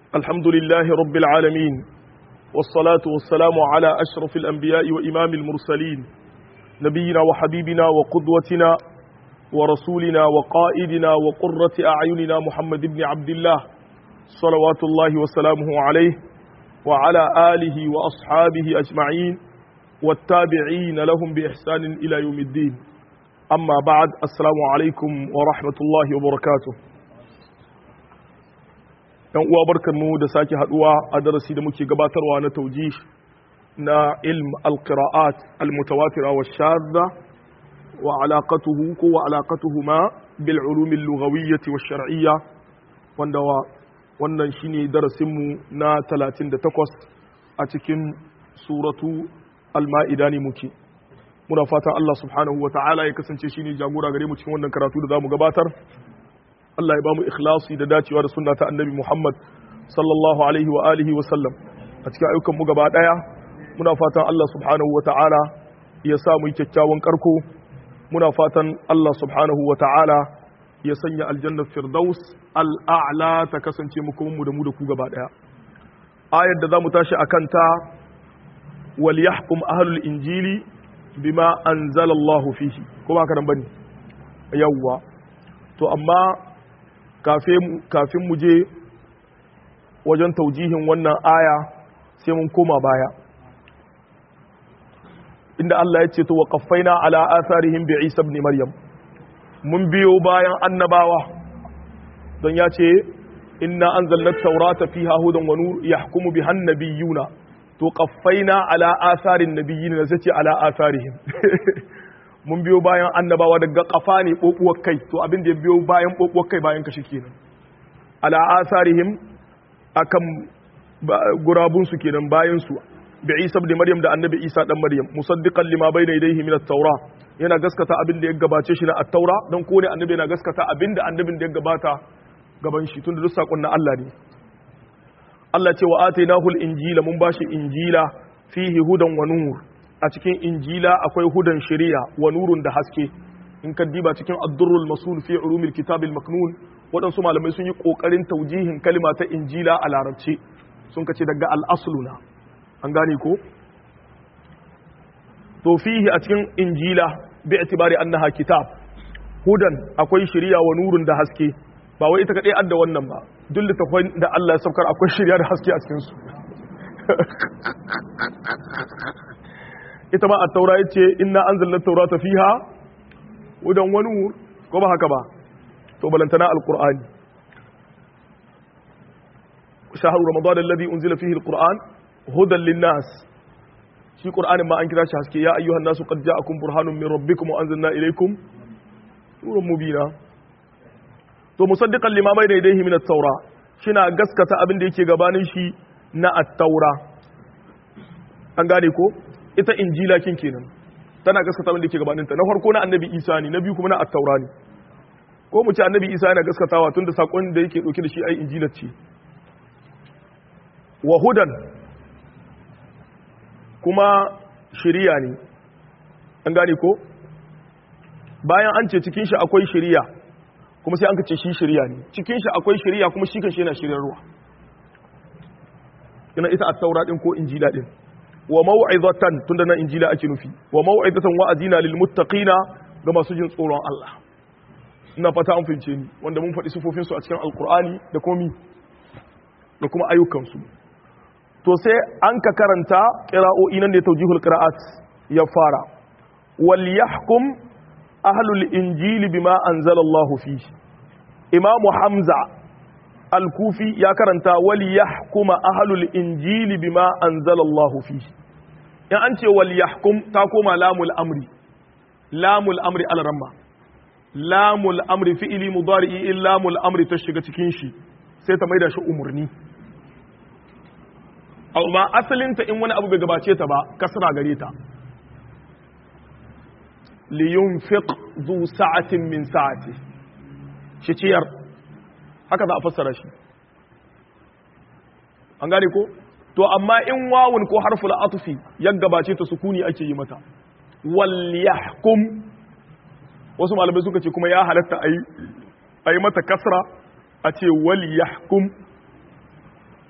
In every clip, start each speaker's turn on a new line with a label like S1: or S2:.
S1: الحمد لله رب العالمين والصلاة والسلام على أشرف الأنبياء وإمام المرسلين نبينا وحبيبنا وقدوتنا ورسولنا وقائدنا وقرة أعيننا محمد بن عبد الله صلوات الله وسلامه عليه وعلى آله وأصحابه أجمعين والتابعين لهم بإحسان إلى يوم الدين أما بعد السلام عليكم ورحمة الله وبركاته ‘yan uwa barkanmu da sake haduwa a darasi da muke gabatarwa na tauji na ilm al-qira'at al-mutawatira wa shadda wa alaqatuhu ko wa alaqatuhu ma bil ulum al-lughawiyyah wa shar'iyya wanda wannan shine darasin mu na 38 a cikin suratu al-ma'ida ne muke muna fatan Allah subhanahu wa ta'ala ya kasance shine jagora gare mu cikin wannan karatu da zamu gabatar Allah ya bamu ikhlasi da dacewa da sunna ta annabi Muhammad sallallahu alaihi wa alihi wa sallam a cikin ayyukan mu gaba daya muna fatan Allah subhanahu wa ta'ala ya sa mu kyakkyawan karko muna fatan Allah subhanahu wa ta'ala ya sanya aljanna firdaus al'a'la ta kasance mu kuma mu da mu da ku gaba daya ayar da zamu tashi akan ta wal yahkum ahlul injili bima anzala Allah fihi ko ba ka nan bane yawwa to amma kafin mu je wajen taujihin wannan aya sai mun koma baya inda Allah ya ce to waqaffaina ala atharihim bi Isa ibn Maryam mun biyo bayan annabawa don ya ce inna anzalna at-taurata fiha hudan wa nur yahkumu biha an-nabiyyuna to qaffaina ala atharin nabiyyin sai ce ala atharihim mun biyo bayan annabawa daga kafa ne ɓoɓuwar kai to abin da ya biyo bayan ɓoɓuwar kai bayan kashi kenan ala asarihim akan gurabun su kenan bayan su bi Isa ibn Maryam da annabi Isa dan Maryam musaddiqan lima bayna yadayhi min at-taura yana gaskata abin da ya gabace shi na at-taura dan ko ne annabi yana gaskata abin da annabin da ya gabata gaban shi tunda duk sakon na Allah ne Allah ce wa atainahu al-injila mun bashi injila fihi hudan wa nur a cikin injila akwai hudan shari'a wa nurun da haske in ka diba cikin addurrul masul fi ulumil kitabil maknun waɗansu malamai sun yi ƙoƙarin taujihin kalma ta injila a larabci sun kace daga al'asluna an gane ko to fihi a cikin injila bi itibari annaha kitab hudan akwai shari'a wa nurun da haske ba wai ita kadai adda wannan ba duk littafin da Allah ya saukar akwai shari'a da haske a cikin su ita ma a taura ya ce ina an zallar taura ta fiha wudan wani ko ba haka ba to balantana alkur'ani shahar ramadan alladhi unzila fihi alquran hudan linnas shi qur'anin ma an kira shi haske ya ayyuhan nasu qad ja'akum burhanun min rabbikum wa anzalna ilaykum nuran mubina to musaddiqan lima bayna yadayhi min at-taura shina gaskata abin da yake gabanin shi na at-taura an gane ko ita injila kin kenan tana gaskata wanda yake gabaninta na farko na annabi isa ne na biyu kuma na attaura ne ko mu ce annabi isa yana gaskatawa tunda sakon da yake dauke da shi ai injilar ce wa hudan kuma shiriya ne an gane ko bayan an ce cikin shi akwai shiriya kuma sai an ka ce shi shiriya ne cikin shi akwai shiriya kuma shi kan shi yana shiryarwa ina ita attaura din ko injila din wa mau'izatan tunda nan injila ake nufi wa mau'izatan wa'azina lil muttaqina ga masu jin tsoron Allah ina fata an fince ni wanda mun faɗi sifofin su a cikin alqur'ani da komi da kuma ayyukan su to sai an ka karanta qira'o'i nan da tawjihul qira'at ya fara wal yahkum ahlul injili bima anzala Allah fihi imamu hamza al-kufi ya karanta wal yahkuma ahlul injili bima anzala Allah fihi in an ce wal yahkum ta koma lamul amri lamul amri al-ramma lamul amri fi'ili mudari'i in lamul amri ta shiga cikin shi sai ta maida shi umurni amma asalin ta in wani abu bai gabace ta ba kasra gare ta li yunfiq zu sa'atin min sa'ati shi ciyar haka za a fassara shi an gane ko to amma in wawun ko harful atfi ya gabace ta sukuni ake yi mata wal yahkum wasu malamai suka ce kuma ya halatta a yi mata kasra a ce wal yahkum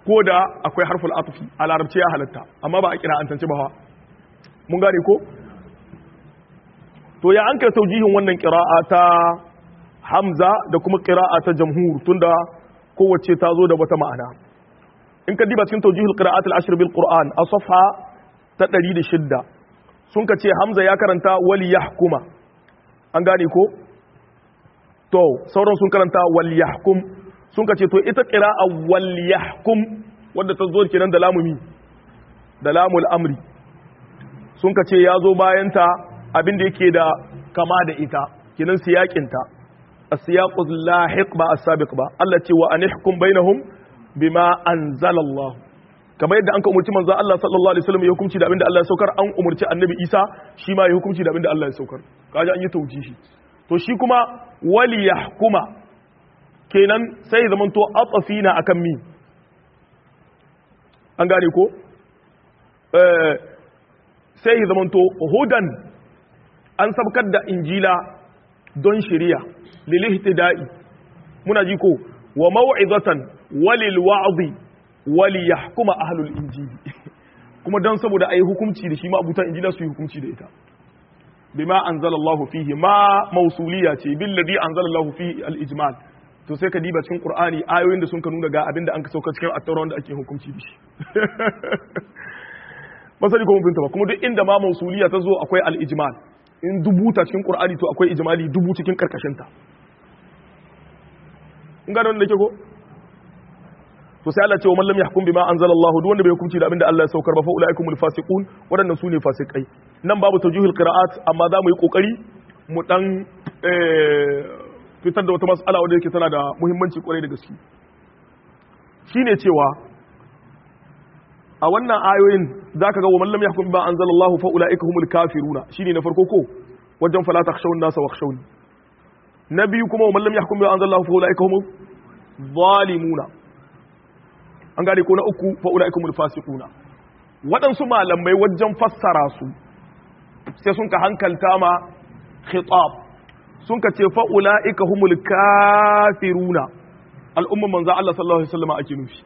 S1: ko da akwai harful atfi a larabci ya halatta amma ba a kira an tance ba mun gane ko to ya an kai taujihin wannan qira'a ta hamza da kuma qira'a ta jamhur tunda kowace ta zo da wata ma'ana in ka diba cikin taujihul qira'at al-ashr bil qur'an a safha ta 106 sun ka ce hamza ya karanta wali yahkuma an gane ko to sauran sun karanta wal yahkum sun ka ce to ita qira'a wal yahkum wanda ta zo kenan da lamumi da lamul amri sun ka ce ya zo bayan ta abin da yake da kama da ita kenan siyakin ta as-siyaqu lahiq ba as-sabiq ba Allah ce wa anihkum bainahum bima anzala Allah kamar yadda an ka umurci manzo Allah sallallahu alaihi wasallam ya hukunci da abinda Allah ya saukar an umurci annabi Isa shi ma ya hukunci da abinda Allah ya saukar kaje an yi taujihi to shi kuma wali yahkuma kenan sai ya zamanto atafina akan mi an gane ko eh sai ya zamanto hudan an sabkar da injila don shari'a lil ihtida'i muna ji ko wa mau'izatan walil wa'zi wali yahkuma ahlul injili kuma dan saboda ayi hukunci da shi ma abutan injila su yi hukunci da ita bima anzalallahu fihi ma mausuliya ce bil ladhi anzalallahu fihi al ijmal to sai ka diba cikin qur'ani ayoyin da sun ka nuna ga abinda an ka sauka cikin at-taura wanda ake hukunci da shi masali ko mun binta ba kuma duk inda ma mausuliya ta zo akwai al ijmal in dubuta cikin qur'ani to akwai ijmali dubu cikin karkashin ta in gano da ke ko to sai Allah ce wa man lam yahkum bima anzala Allah duk wanda bai hukunci da abinda Allah ya saukar ba fa ulaikumul fasiqun wadannan su ne fasikai nan babu tawjihul qira'at amma za mu yi kokari mu dan fitar da wata mas'ala wadda yake tana da muhimmanci kwarai da gaske shine cewa a wannan ayoyin zaka ga wa man lam yahkum bima anzala Allah fa ulaikumul kafiruna shine na farko ko wajen fala takhshawun nasa wakhshawni na biyu kuma wa man lam yahkum bima anzala Allah fa ulaikumul zalimuna an gane ko na uku fa ulaikumul fasiquna waɗansu malamai wajen fassara su sai sun ka hankalta ma khitab sun ka ce fa ulaika humul kafiruna al'umman manzo Allah sallallahu alaihi wasallam ake nufi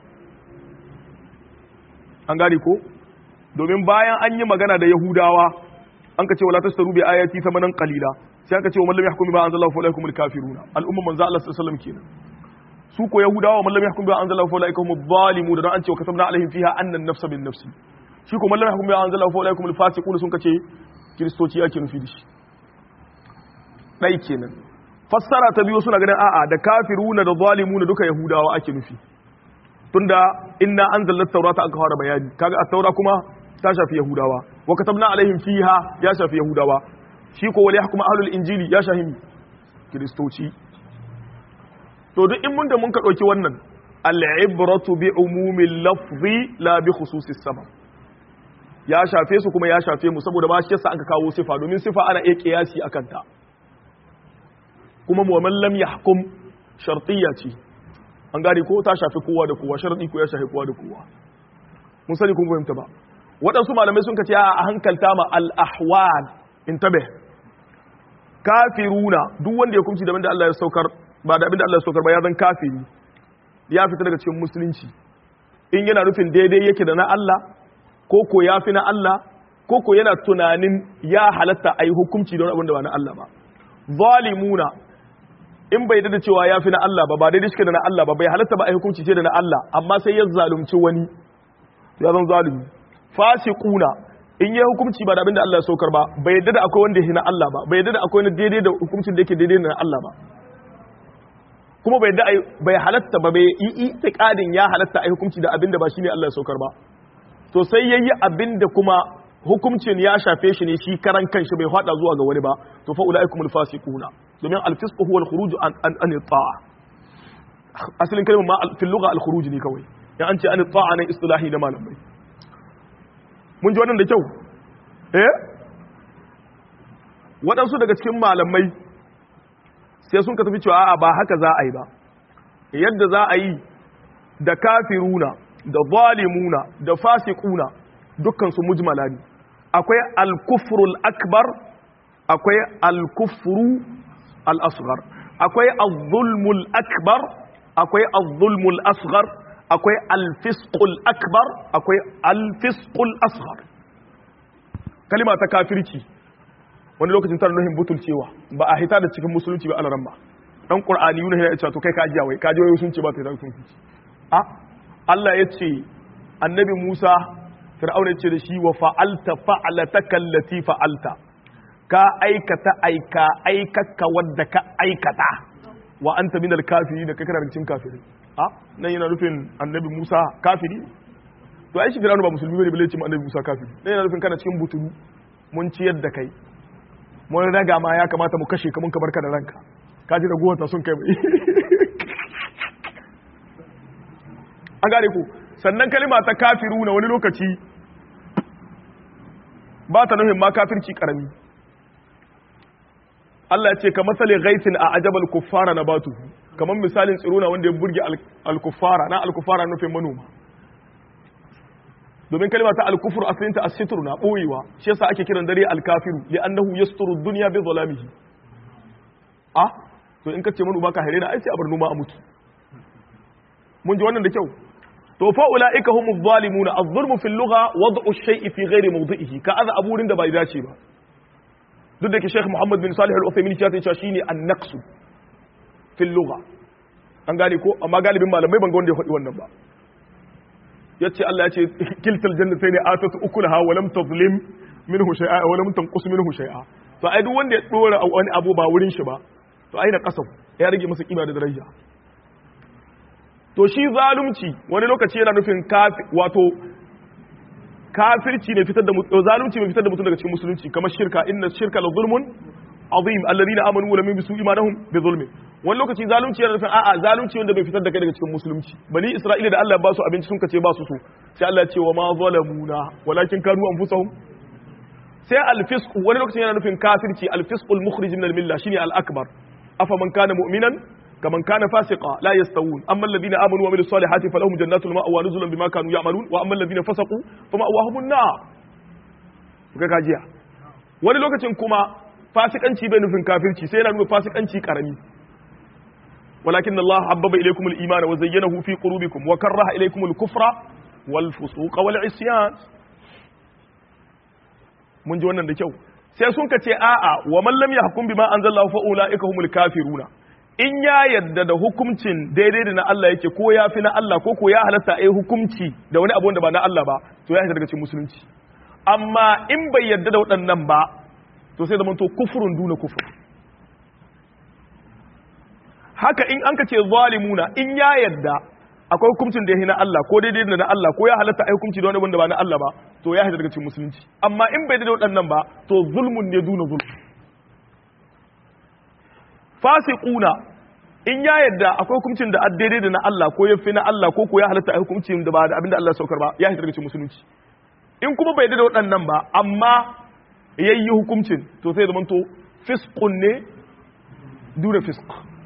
S1: an gane ko domin bayan an yi magana da yahudawa an ka ce wala tastaru bi ayati thamanan qalila sai aka ce wa man lam yahkum bima anzalallahu fa ulaikumul kafiruna al'umman manzo Allah sallallahu alaihi wasallam kenan su ko yahudawa man lam yahkum bima anzala fa ulaika humud zalimun da an ce wa katabna alaihim fiha anna an-nafsa bin nafsi shi ko man lam yahkum bima anzala fa ulaika humul fasiqun sun kace kristoci yake nufi da shi dai kenan fassara ta biyu suna ganin a'a da kafiruna da zalimuna duka yahudawa ake nufi tunda inna anzalna at-taurata aka fara bayani kaga at-taura kuma ta shafi yahudawa wa katabna alaihim fiha ya shafi yahudawa shi ko wal yahkum ahlul injili ya shafi kristoci to duk in mun da mun ka ɗauki wannan al'ibratu bi umumin lafzi la bi khususis sabab ya shafe su kuma ya shafe mu saboda ba shi yasa aka kawo sifa domin sifa ana iya kiyasi akan ta kuma mu man lam yahkum shartiyya ce an gane ko ta shafi kowa da kowa sharadi ko ya shafi kowa da kowa mun sani kun fahimta ba waɗansu malamai sun kace a hankalta ma al ahwal intabih kafiruna duk wanda ya kumci da da Allah ya saukar ba da abinda Allah ya saukar ba ya zan kafiri ya fita daga cikin musulunci in yana nufin daidai yake da na Allah ko ko ya fi na Allah ko ko yana tunanin ya halatta a yi hukunci don abin da ba na Allah ba zalimuna in bai da cewa ya fi na Allah ba ba daidai shi da na Allah ba bai halatta ba a yi hukunci ce da na Allah amma sai ya zalunci wani ya zan zalumi fasiquna in yi hukunci ba da abin da Allah ya saukar ba bai yadda da akwai wanda ya na Allah ba bai yadda da akwai wani daidai da hukuncin da yake daidai da na Allah ba kuma bai da bai halatta ba bai yi itiqadin ya halatta ai hukunci da abinda ba shine Allah ya saukar ba to sai yayi abinda kuma hukuncin ya shafe shi ne shi karan kanshi bai fada zuwa ga wani ba to fa ulaikumul fasiquna domin al-fisq huwa al-khuruj an an ta'a asalin kalmar ma fil lugha al-khuruj ne kawai ya an ce an ta'a ne istilahi da malamai mun ji wannan da kyau eh waɗansu daga cikin malamai sai sun ka tafi cewa a'a ba haka za a yi ba yadda za a yi da kafiruna da zalimuna da fasiquna dukkan su mujmala ne akwai al-kufrul akbar akwai al-kufru al-asghar akwai az-zulmul akbar akwai az-zulmul asghar akwai alfisqul akbar akwai alfisqul asghar kalima ta kafirci wani lokacin tana nuhin butulcewa ba a hita da cikin musulunci ba alaran ba dan qur'ani yuna ya ce to kai ka ajiya wai ka je wai sun ce ba ta da musulunci a Allah ya ce annabi Musa fir'auna ya ce da shi wa fa'alta fa'alataka allati fa'alta ka aikata aika aikaka wadda ka aikata wa anta minal kafirin da kake cikin kafiri a nan yana nufin annabi Musa kafiri to ai shi fir'auna ba musulmi bane bale ce mu annabi Musa kafiri nan yana nufin kana cikin butulu mun ciyar da kai mun raga ma ya kamata mu kashe ka mun ka barka da ranka ka ji ragowar ta sun kai mai an gane ku sannan kalima ta kafiru na wani lokaci ba ta nufin ma kafirci karami Allah ya ce ka masale gaisin a ajabal kuffara na batu kamar misalin tsirona wanda ya burge al-kuffara na al-kuffara nufin manoma domin kalima ta al-kufur asalinta as-sitr na boyewa shi yasa ake kiran dare al-kafiru li annahu yasturu ad-dunya bi zalamihi ah to in kace manoma ka hare na ai sai a bar noma a mutu mun ji wannan da kyau to fa ulaika humuz zalimuna az-zulmu fil lugha wad'u ash-shay'i fi ghairi mawdi'ihi ka aza aburin da bai dace ba duk da ke Sheikh Muhammad bin Salih Al-Uthaymeen ya ce shine an-naqsu fil lugha an gane ko amma galibin malamai ban ga wanda ya faɗi wannan ba yace Allah ya ce kiltal jannatayn atatu ukulaha wa lam tazlim minhu shay'a wa lam tanqus minhu shay'a to ai duk wanda ya dora wani abu ba wurin shi ba to ai na kasam ya rage masa kima da daraja to shi zalunci wani lokaci yana nufin kafi wato kafirci ne fitar da mutum zalunci ne fitar da mutum daga cikin musulunci kamar shirka inna shirka la zulmun azim alladhina amanu wa lam yalbisu imanahum bi zulmin wani lokaci zalunci yana nufin a'a zalunci wanda bai fitar da kai daga cikin musulunci bani isra'ila da Allah ya ba su abinci sun kace ba su so sai Allah ya ce wa ma zalamuna walakin kanu anfusahum sai al-fisq wani lokaci yana nufin kafirci al-fisqul mukhrij min al-milla shine al-akbar afa man kana mu'minan كمن كان فاسقا لا يستوون اما الذين امنوا وعملوا الصالحات فلهم جنات المأوى نزلا بما كانوا يعملون واما الذين فسقوا فمأواهم النار kuka kajiya wani lokacin kuma fasikanci bai nufin kafirci sai yana nufin fasikanci karami walakin Allah habbaba ilaykum al-iman wa zayyanahu fi qulubikum wa karaha ilaykum al-kufra wal fusuq wal isyan mun ji wannan da kyau sai sun ka ce a'a wa man lam yahkum bima anzalallahu fa ulaika humul kafiruna in ya yadda da hukuncin daidai da na Allah yake ko ya fi na Allah ko ko ya halatta a yi hukunci da wani abu wanda ba na Allah ba to ya hita daga cikin musulunci amma in bai yadda da waɗannan ba to sai zama to kufurun duna kufur haka in an ka ce zalimuna in ya yadda akwai hukuncin da ya na Allah ko daidai da na Allah ko ya halatta a yi hukunci da wani wanda ba na Allah ba to ya hita daga cikin musulunci amma in bai da waɗannan ba to zulmun ne duna zulm fasiquna in ya yadda akwai hukuncin da daidai da na Allah ko yafi na Allah ko ko ya halatta a hukuncin da ba da abinda Allah saukar ba ya hita daga cikin musulunci in kuma bai da waɗannan ba amma yayi hukuncin to sai zaman to fisqun ne dura fisq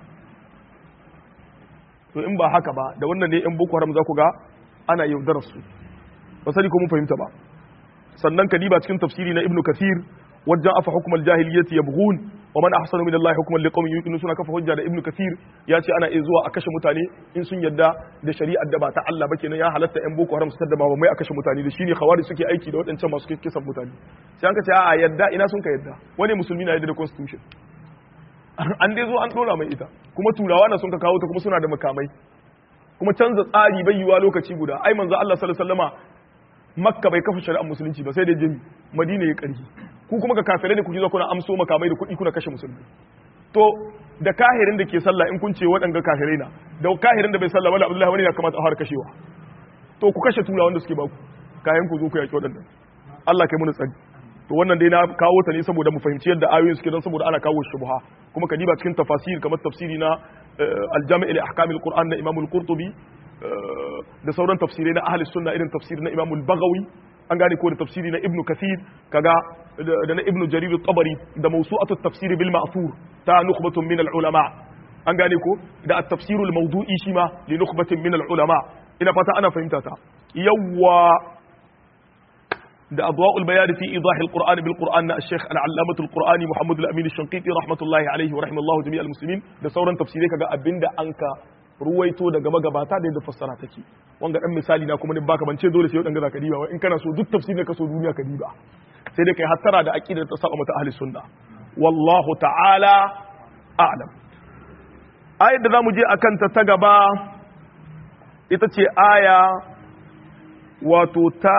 S1: to in ba haka ba da wannan ne yan boko haram za ku ga ana yaudarar su ba sani ko mun fahimta ba sannan kadiba cikin tafsiri na ibnu kathir wajen afa hukumar jahiliyyati yabghun wa man ahsanu min Allah hukman liqaumin yuqinun suna kafa hujja da ibnu kathir ya ce ana iya zuwa a kashe mutane in sun yadda da shari'ar da ba ta Allah ba kenan ya halatta yan boko haram su tada ba mai a kashe mutane da shine khawari suke aiki da waɗancan masu kisan mutane sai an ka ce a yadda ina sun ka yadda wani musulmi na yadda da constitution an dai zo an dora mai ita kuma turawa na sun ka kawo ta kuma suna da makamai kuma canza tsari bai yiwa lokaci guda ai manzo Allah sallallahu alaihi wasallama makka bai kafa shari'ar musulunci ba sai da jami madina ya karhi ku kuma ga kafirai da kuke zo kuna amso makamai da kuɗi kuna kashe musulmi to da kahirin da ke sallah in kun ce waɗanga kafirai na da kahirin da bai sallah wala abdullahi wani ya kamata a har kashewa to ku kashe tura wanda suke ba ku kayan ku zo ku yaki waɗannan Allah kai mu tsari to wannan dai na kawo ta ne saboda mu fahimci yadda ayoyin suke don saboda ana kawo shubha kuma ka diba cikin tafasir kamar tafsiri na al-jami' al-ahkam al-qur'an na imam al-qurtubi da sauran tafsirai na ahli sunna irin tafsir na imam al-baghawi an gane ko da tafsiri na ibnu kathir kaga da na ibnu jarir at-tabari da mawsu'atu at-tafsir bil ma'thur ta nukhbatun min al-ulama an gane ko da at-tafsir al-mawdu'i shi ma li nukhbatin min al-ulama ina fata ana fahimta ta yawwa da adwa'ul bayan fi idah al-qur'an bil qur'an na al-sheikh al-allamah al-qur'ani muhammad al-amin al-shanqiti rahmatullahi alayhi wa rahimallahu jami' al-muslimin da sauran tafsirai kaga abinda anka ruwaito daga magabata da yadda fassara take wanga dan misali na kuma ne baka bance dole sai wadanda zaka diba in kana so duk tafsirin ka so duniya ka diba sai dai kai hattara da aqidar ta saba mata ahli sunna wallahu ta'ala a'lam ayat da zamu je akan ta ta gaba ita ce aya wato ta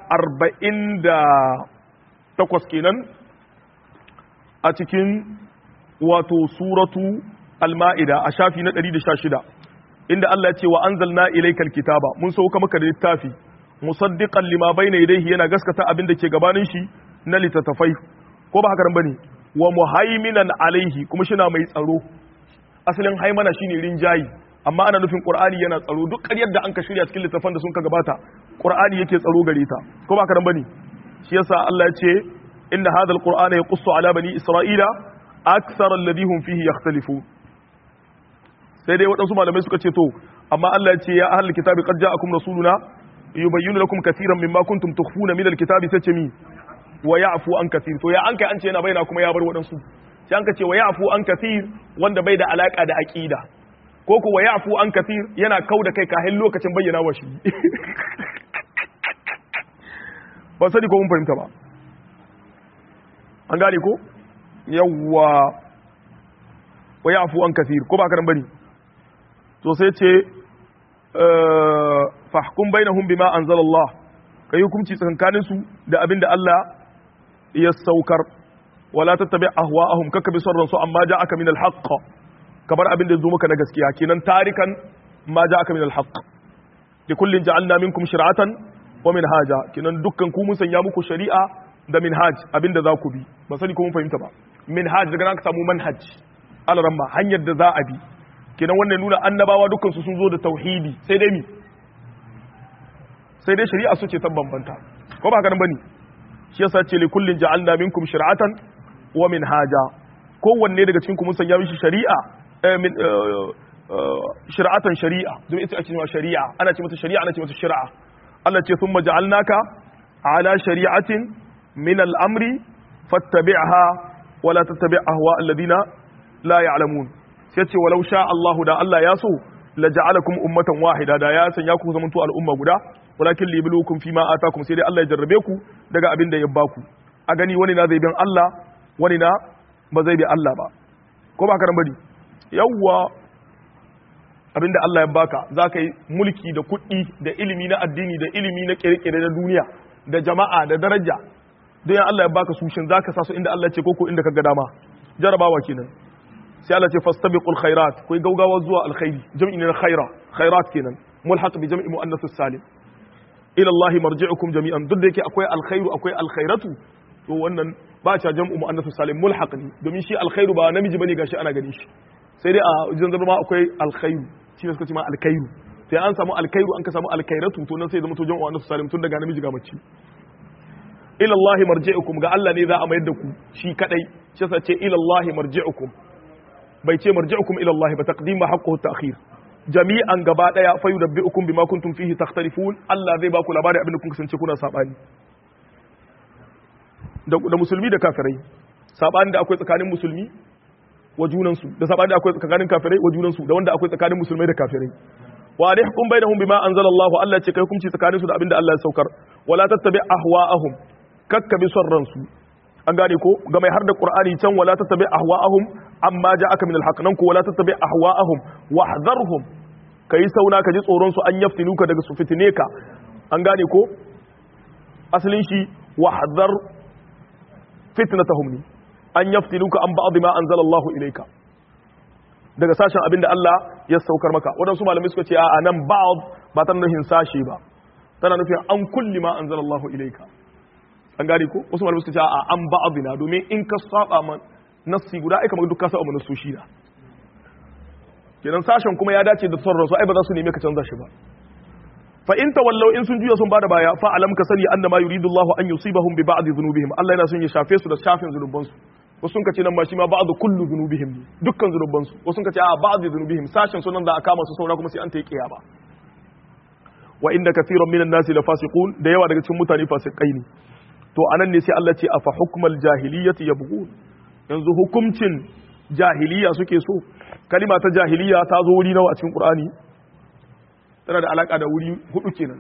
S1: 48 kenan a cikin wato suratu al-ma'ida a shafi na 116 inda Allah ya ce wa anzalna ilaykal kitaba mun sauka maka da littafi musaddiqan lima bayna yadayhi yana gaskata abin da ke gabanin shi na littattafai ko ba haka nan bane wa muhaiminan alaihi kuma shina mai tsaro asalin haimana shine rinjayi amma ana nufin qur'ani yana tsaro duk ƙaryar da an ka shirya cikin littafan da sun ka gabata qur'ani yake tsaro gare ta ko ba haka nan bane shi yasa Allah ya ce inna hadha alqur'ana yaqussu ala bani isra'ila akthar alladhi hum fihi yakhtalifun sai dai waɗansu malamai suka ce to amma Allah ya ce ya ahlul kitabi qad ja'akum rasuluna yubayyinu lakum katiran mimma kuntum tukhfuna min alkitabi sai ce mi wa ya'fu an kathir to ya an kai an ce yana baina kuma ya bar waɗansu sai an ka ce wa ya'fu an kathir wanda bai da alaka da aqida ko ko wa ya'fu an kathir yana kau da kai kahin lokacin bayyana wa shi ba sani ko mun fahimta ba an gane ko yawwa wa ya'fu an kathir ko ba ka bane to sai ce fahkum bainahum bima anzalallah kai hukunci tsakankanin su da abin da Allah ya saukar wala tattabi ahwa'ahum kaka bi sarran su amma ja'aka min al-haqq kabar abin da zo maka na gaskiya kenan tarikan ma ja'aka min al-haqq li kullin ja'alna minkum shir'atan wa minhaja kenan dukkan ku mun sanya muku shari'a da minhaj abin da za ku bi ba sani ko mun fahimta ba minhaj daga nan ka samu manhaj alaramma hanyar da za a bi kenan wannan nuna annabawa dukkan su sun zo da tauhidi sai dai mi sai dai shari'a su ce ta bambanta ko ba haka nan bane shi yasa ce li kullin ja'alna minkum shir'atan wa minhaja kowanne daga cikin ku mun sanya mishi shari'a min shir'atan shari'a don ita ake cewa shari'a ana ce mata shari'a ana ce mata shari'a Allah ce thumma ja'alnaka ala shari'atin min al-amri fattabi'ha wa la tattabi' ahwa alladhina la ya'lamun sai ce walau sha Allahu da Allah ya so la ja'alakum ummatan wahida da ya sanya ku zamanto al'umma guda walakin liblukum fima atakum sai dai Allah ya jarrabe ku daga abin da ya baku a gani wani na zai bin Allah wani na ba zai bi Allah ba ko ba ka bari yawwa abin da Allah ya baka za ka yi mulki da kuɗi da ilimi na addini da ilimi na kere-kere na duniya da jama'a da daraja don Allah ya baka sushin za ka sa su inda Allah ce koko inda ka ga dama jarabawa kenan sai Allah ce fastabiqul khairat kai gaugawa zuwa alkhairi jam'i ne na khaira khairat kenan mulhaq bi jam'i muannath salim ila Allah marji'ukum jami'an duk da yake akwai alkhairu akwai alkhairatu to wannan ba ta jam'u muannath salim mulhaq ne domin shi alkhairu ba namiji bane gashi ana gani shi sai dai a wajen zama akwai alkhairu shi ne suka ce ma alkhairu sai an samu alkhairu an ka samu alkhairatu to nan sai zama to jam'u muannath salim tun daga namiji ga mace ila Allah marji'ukum ga Allah ne za a mayar da ku shi kadai shi yasa ce ila Allah marji'ukum bai ce marji'ukum ila Allah ba taqdim ma haqquhu ta'khir jami'an gaba daya fa yudabbi'ukum bima kuntum fihi takhtalifun Allah zai ba ku labari abin da kun kasance kuna sabani da, da musulmi da kafirai sabani da akwai tsakanin musulmi wa junansu da sabani da akwai tsakanin kafirai wa junansu da wanda akwai tsakanin musulmai da kafirai wa alihkum bainahum bima anzala Allah Allah ce kai hukunci tsakanin su da abin da Allah ya saukar wala tattabi ahwa'ahum kakkabi son ransu an gane ko ga mai har da qur'ani can wala tattabi ahwa'ahum amma ja'aka min al-haq nan ko wala tattabi ahwa'ahum wahdharhum kai sauna ka ji tsoron su an yaftinuka daga su fitine ka an gane ko asalin shi wahdhar fitnatahum ni an yaftinuka an ba'd ma anzala Allah ilayka daga sashen abin da Allah ya saukar maka wadansu malamai suka ce a nan ba'd ba tana nufin sashe ba tana nufin an kulli ma anzala Allah ilayka an gane ko wasu malamai suka ce a an ba'dina domin in ka saba man nassi guda ai kamar duk ka saba mana soshi da kenan sashen kuma ya dace da son rasu ai ba za su neme ka canza shi ba fa in tawallaw in sun juya sun bada baya fa alam ka sani annama yuridu Allahu an yusibahum bi ba'd dhunubihim Allah yana son ya shafe su da shafin zunuban su wasu sun kace nan ma shi ma ba'd kullu dhunubihim dukkan zunuban su wasu sun kace a ba'd dhunubihim sashen sunan da aka kama su saura kuma sai an ta yi kiyama wa inda kathiran minan nasi la fasiqun da yawa daga cikin mutane fasikai ne to anan ne sai Allah ce afa hukmal jahiliyyati yabghun yanzu hukumcin jahiliya suke so kalima ta jahiliya ta zo wuri nawa a cikin qur'ani tana da alaka da wuri hudu kenan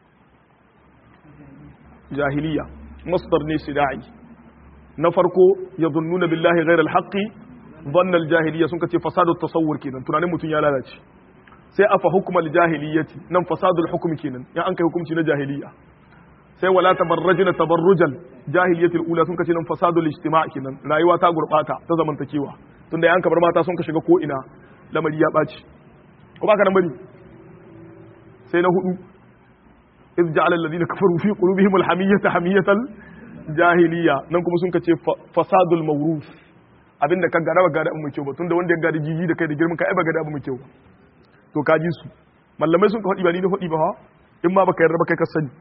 S1: jahiliya masdar ne sida'i na farko yadhunnuna billahi ghayra al-haqqi dhanna al-jahiliya sun kace fasadu tasawwur kenan tunanin mutun ya lalace sai afa hukmal jahiliyati nan fasadul hukmi kenan ya an kai hukunci na jahiliya sai wala tabarrajna tabarrujal jahiliyatul ula sun kace nan fasadul ijtima' kenan rayuwa ta gurbata ta zamantakewa tunda yan kabar mata sun ka shiga ko ina lamari ya baci ko baka nan bane sai na hudu iz ja'ala alladhina kafaru fi qulubihim alhamiyata hamiyatal jahiliya nan kuma sun kace fasadul mawruf abinda ka gada ba gada mu kyau ba tunda wanda ya gada jiji da kai da girman ka ai ba gada mu kyau ba to ka ji su mallamai sun ka faɗi ba ni da faɗi ba ha in ma baka yarda ba kai ka sani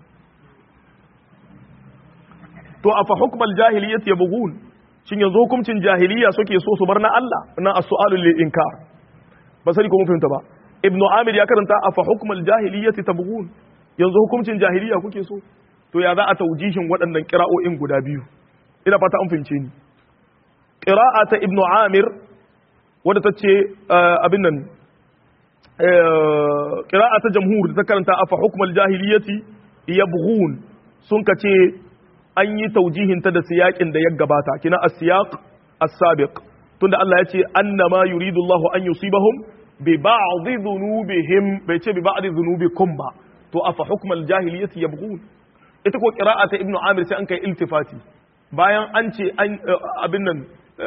S1: to afa hukmal jahiliyyat yabghun shin yanzu hukuncin jahiliya suke so su bar na Allah na as-su'alu lil inkar ba sani ko mun fahimta ba ibnu amir ya karanta afa hukmal jahiliyyat tabghun yanzu hukuncin jahiliya kuke so to ya za a taujihin waɗannan qira'o'in guda biyu ina fata an fahimce ni qira'a ta ibnu amir wadda ta ce abin nan qira'a ta jamhur da ta karanta afa hukmal jahiliyyati yabghun sun kace an yi taujihin ta da siyakin da ya gabata kina as-siyaq as-sabiq tunda Allah ya ce annama yuridu Allah an yusibahum bi ba'd dhunubihim bai ce bi ba'd dhunubikum ba to afa hukmal jahiliyyati yabghun ita ko qira'ata ibnu amir sai an kai iltifati bayan an ce an abin nan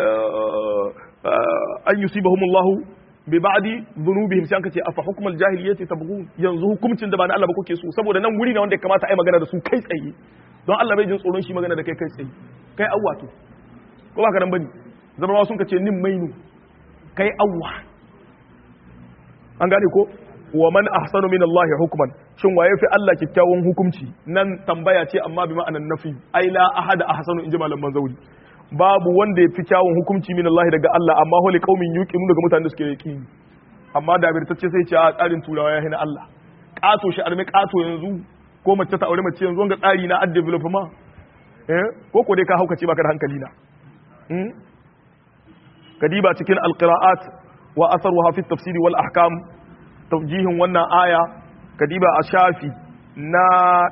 S1: an yusibahum Allah bi ba'di dhunubihim sai an kace afa hukmal jahiliyyati tabghun yanzu hukuncin da ba na Allah ba kuke so saboda nan wuri ne wanda ya kamata ai magana da su kai tsaye don Allah bai jin tsoron shi magana da kai kai tsaye kai awwa to ko ba ka nan bane zama sun kace nin mainu kai awwa an gane ko wa man ahsanu min Allah hukman shin waye fi Allah kikkiawan hukunci nan tambaya ce amma bi ma'anan nafi ai la ahada ahsanu inji malaman zauri babu wanda ya fi kyawun hukunci min Allah daga Allah amma holi qaumin yuqinu daga mutanen da suke yaqini amma da birtacce sai ce a tsarin turawa ya hina Allah kato shi arme kato yanzu ko mace ta aure mace yanzu wanga tsari na ad development eh ko ko dai ka haukace baka da hankali na hmm kadiba cikin alqiraat wa atharuha fi tafsiri wal ahkam tawjihin wannan aya kadiba a shafi na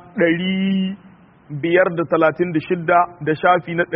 S1: 536 da shafi na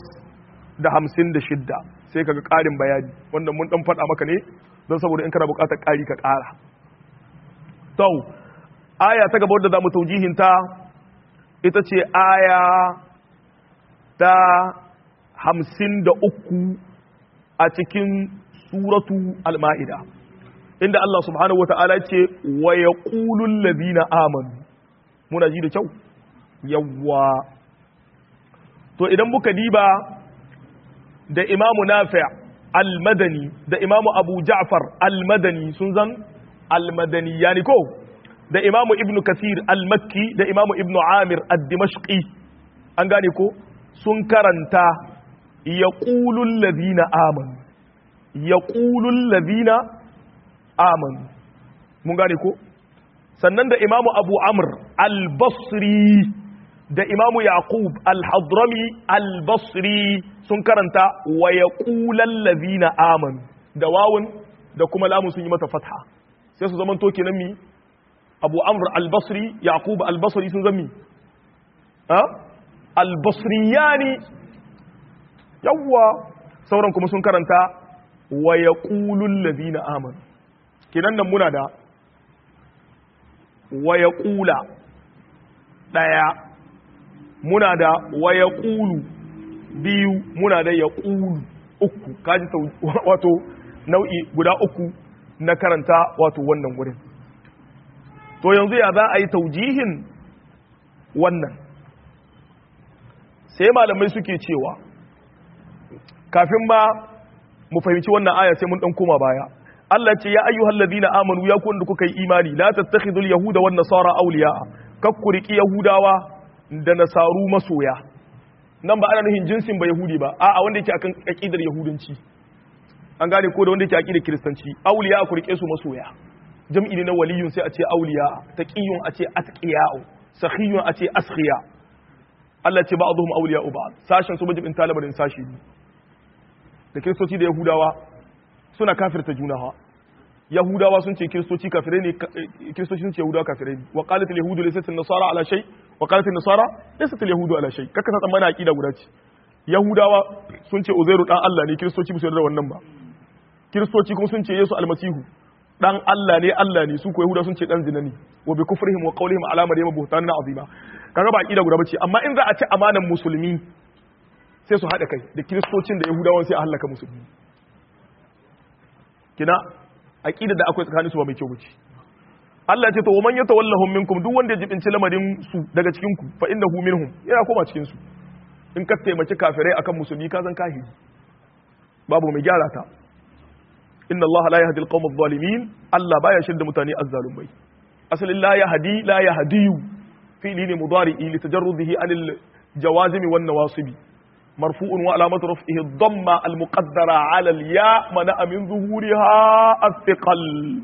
S1: 856 sai kaga ƙarin bayani wanda mun dan faɗa maka ne don saboda in kana buƙatar ƙari ka ƙara to aya ta gaba wadda za mu taujihinta ita ce aya ta hamsin da uku a cikin suratu al-ma'ida inda Allah subhanahu wata'ala ce wa ya ƙulun lazina amanu muna ji da kyau yawwa to idan muka diba da imamu nafi al-madani da imamu abu ja'far al-madani sun zan al-madani yani ko da imamu ibnu kasir al-makki da imamu ibnu amir ad-dimashqi an gane ko sun karanta yaqulul ladina amanu yaqulul ladina amanu mun gane ko sannan da imamu abu amr al-basri da imamu yaqub al-hadrami al-basri sun karanta wa yaqulal ladina amanu da wawun da kuma lamun sun yi mata fatha sai su zaman to kenan mi abu amr al-basri yaqub al-basri sun zami ha al-basriyani yawwa sauran kuma sun karanta wa yaqulul ladina amanu kenan nan muna da wa yaqula daya muna da wa yaqulu biyu muna da yaqulu uku kaji wato nau'i guda uku na karanta wato wannan gurin to yanzu ya za a yi taujihin wannan sai malamai suke cewa kafin ba mu fahimci wannan aya sai mun dan koma baya Allah ce ya ayyuhal ladina amanu ya ku wanda kuka yi imani la tattakhidul yahuda wan nasara awliya kakkuriki yahudawa da nasaru masoya nan ba ana nufin jinsin ba yahudi ba a'a wanda yake akan aqidar yahudanci an gane ko da wanda yake aqidar kiristanci awliya ku rike su masoya jam'i ne na waliyun sai a ce auliya taqiyun a ce atqiya'u sakhiyun a ce askhiya Allah ce ba'dhum awliya'u ba'd sashen su majibin talabarin sashi ne da kristoci da yahudawa suna kafirta juna ha yahudawa sun ce kiristoci kafirai ne kiristoci sun ce yahudawa kafirai ne wa qalat al yahudu laysat an nasara ala shay wa qalat an nasara laysat al yahudu ala shay kaka ta tsammana aqida guda ce yahudawa sun ce uzairu dan Allah ne kiristoci ba su yarda wannan ba kiristoci kuma sun ce yesu almasihu dan Allah ne Allah ne su ko yahuda sun ce dan zina ne wa bi kufrihim wa qawlihim ala maryama buhtanan azima kaga ba aqida guda bace amma in za a ci amanan musulmi sai su hada kai da kiristocin da yahudawan sai a halaka musulmi kina aqida da akwai tsakanin su ba mai kyau bace Allah ya ce to man yatawallahum minkum duk wanda ya jibinci lamarin su daga cikin ku fa innahu minhum yana koma cikin su in ka taimaki kafirai akan musulmi ka zan kahiri babu mai gyara ta inna Allah la yahdi al-qawm adh-dhalimin Allah baya shirda mutane azzalumai asalin la yahdi la yahdiyu fi'li ne mudari'i li tajarrudihi an al-jawazim wan nawasib marfu'un wa alamat raf'ihi ad-damma al-muqaddara 'ala al-ya mana min zuhuriha ath-thiqal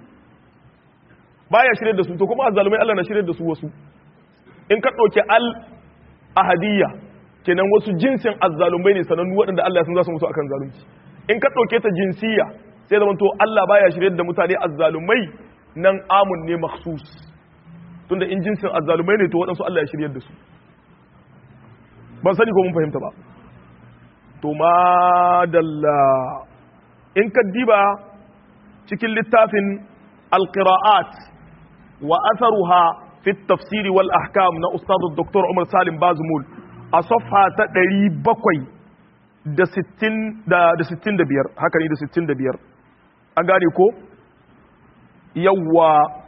S1: baya shirye da su to kuma azzalumai Allah na shirye da su wasu in ka dauki al ahadiyya kenan wasu jinsin azzalumai ne sanannu waɗanda Allah ya san za su mutu akan zalunci in ka dauke ta jinsiya sai zama to Allah baya shirye da mutane azzalumai nan amun ne makhsus tunda in jinsin azzalumai ne to waɗansu Allah ya shirye da su ban sani ko mun fahimta ba to madalla in ka diba cikin littafin alqira'at wa atharuha fi tafsiri wal ahkam na ustad dr Umar Salim Bazmul a safha ta 700 da 60 da 65 haka ne da 65 an gane ko yawwa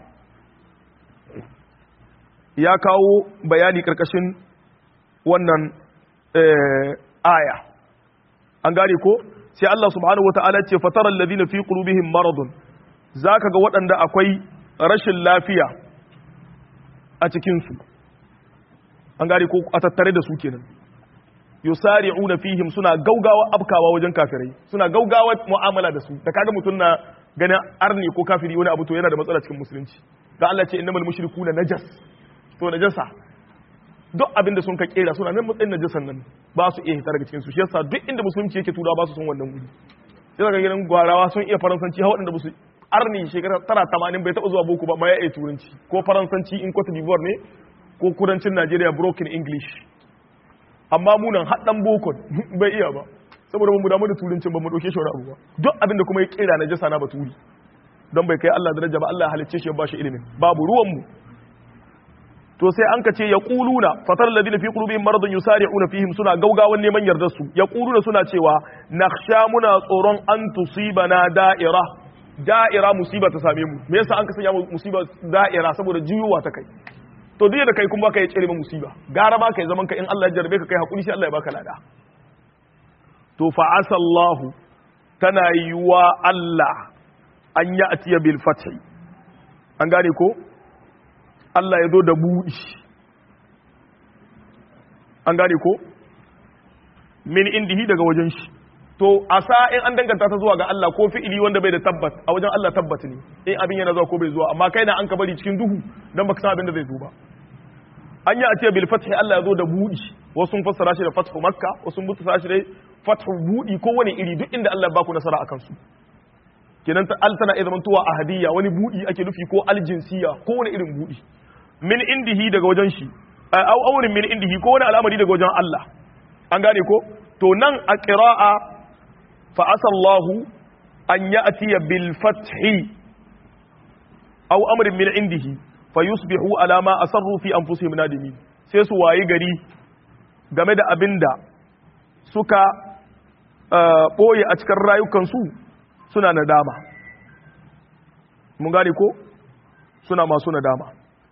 S1: ya kawo bayani karkashin wannan aya an gane ko sai Allah subhanahu wata'ala ce fatara alladhina fi qulubihim maradun zaka ga waɗanda akwai rashin lafiya a cikin su an gane ko a tattare da su kenan yusari'una fihim suna gaugawa abkawa wajen kafirai suna gaugawa mu'amala da su da kaga mutum na ganin arni ko kafiri wani abu to yana da matsala cikin musulunci da Allah ce innamal mushrikuna najas to najasa duk abinda sun ka kera suna nan matsayin najasan nan ba su iya hita daga cikin su shi yasa duk inda musulunci yake tura ba su son wannan wuri sai daga gidan gwarawa sun iya faransanci har waɗanda ba su arni shekara tara tamanin bai taɓa zuwa boko ba ma ya iya turanci ko faransanci in Cote d'Ivoire ne ko kudancin Najeriya broken English amma munan haɗan boko bai iya ba saboda mu damu da turancin ba mu ɗauke shi wani abu ba duk abin da kuma ya kera na jasa na baturi don bai kai Allah daraja ba Allah halicce shi ya bashi ilimin babu ruwan mu to sai an kace ya quluna fatar alladhina fi qulubihim maradun yusari'una fihim suna gaugawan neman yardar su ya quluna suna cewa nakhsha muna tsoron an tusibana da'ira da'ira musiba ta same mu me yasa an ka sanya musiba da'ira saboda juyuwa ta kai to duk da kai kuma baka yi tsere musiba gara ma kai zaman ka in Allah ya jarbe ka kai hakuri sai Allah ya baka lada to fa asallahu tana yiwa Allah an ya atiya bil fathi an gane ko Allah ya zo da buɗi an gane ko min indihi daga wajen shi to a in an danganta ta zuwa ga Allah ko fi'ili wanda bai da tabbat a wajen Allah tabbat ne in abin yana zuwa ko bai zuwa amma kai na an ka bari cikin duhu dan baka san abin da zai zo ba an yi a ce bil fathi Allah ya zo da buɗi wasu sun fassara shi da fathu makka wasu sun fassara shi da fathu buɗi ko wani iri duk inda Allah ya baku nasara akan su kenan ta al tana iya zamantowa ahadiyya wani buɗi ake nufi ko aljinsiya ko wani irin buɗi min indihi daga wajen shi au aurin min indihi ko wani al'amari daga wajen Allah an gane ko to nan a qira'a fa asallahu an ya'tiya bil fathi aw amrin min indihi fa yusbihu ala ma asarru fi anfusihim nadimin sai su wayi gari game da abinda suka boye a cikin rayukansu suna nadama mun gane ko suna masu nadama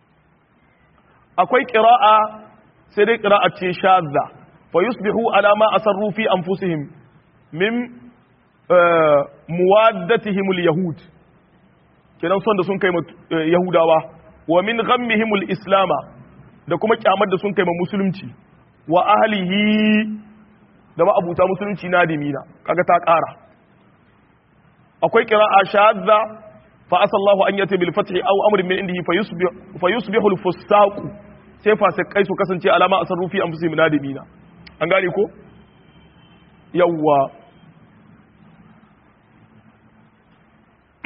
S1: akwai ƙira'a sai dai ƙira'a ce shadda fa yusbihu ala ma asarru fi anfusihim min muwaddatihim yahud kenan son da sun kai yahudawa wa min ghammihim islama da kuma kyamar da sun kai musulunci wa ahlihi da ma'abuta musulunci na dimina kaga ta ƙara akwai ƙira'a shadda fa asallahu an yati bil fathi aw amrin min indihi fa yusbihu al fusaqu sai fasikai su kasance alama a sarrufi an fusi minadimina an gane ko yawwa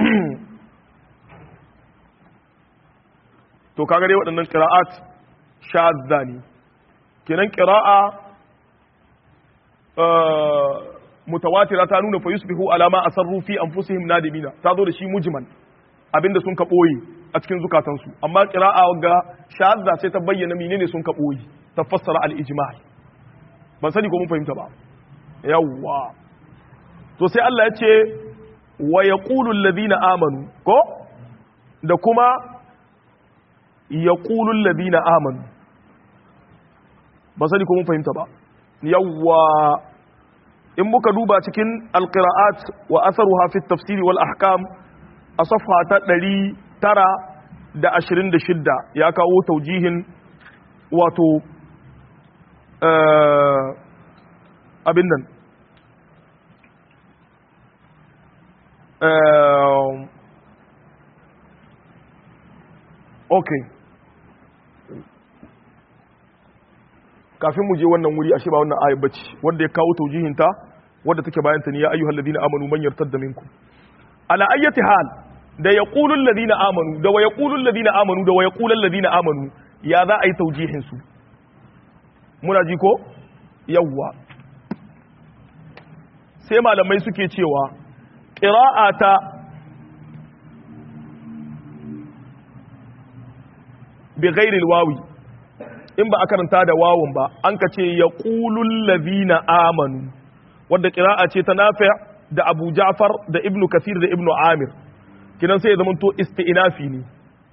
S1: to kaga dai waɗannan qira'at shadda ne kenan qira'a mutawatira ta nuna fa yusbihu alama asarru fi anfusihim nadimina ta zo da shi mujmal abinda sun ka boye a cikin zukatansu amma qira'a ga shadda sai ta bayyana menene sun ka boye ta fassara al-ijma' ban sani ko mun fahimta ba yawwa to sai Allah ya ce wa yaqulu alladhina amanu ko da kuma yaqulu alladhina amanu ban sani ko mun fahimta ba yawwa in muka duba cikin alqira'at wa atharuha fi tafsiri wal ahkam a safha ta 926 ya kawo taujihin wato abin nan okay kafin mu je wannan wuri ashe ba wannan ayat bace wanda ya kawo taujihinta wanda take bayan ta ne ya ayyuhal ladina amanu man yartadda minkum ala ayyati hal da yaqulul ladina amanu da wa yaqulul ladina amanu da wa yaqulul ladina amanu ya za a yi taujihin su muna ji ko yawwa sai malamai suke cewa qira'ata bi ghairi wawi in ba a karanta da wawun ba an ka ce ya ƙulun lazina amanu wadda ƙira'a ce ta nafi da abu ja'far da ibnu kasir da ibnu amir kinan sai ya zama to isti'nafi ne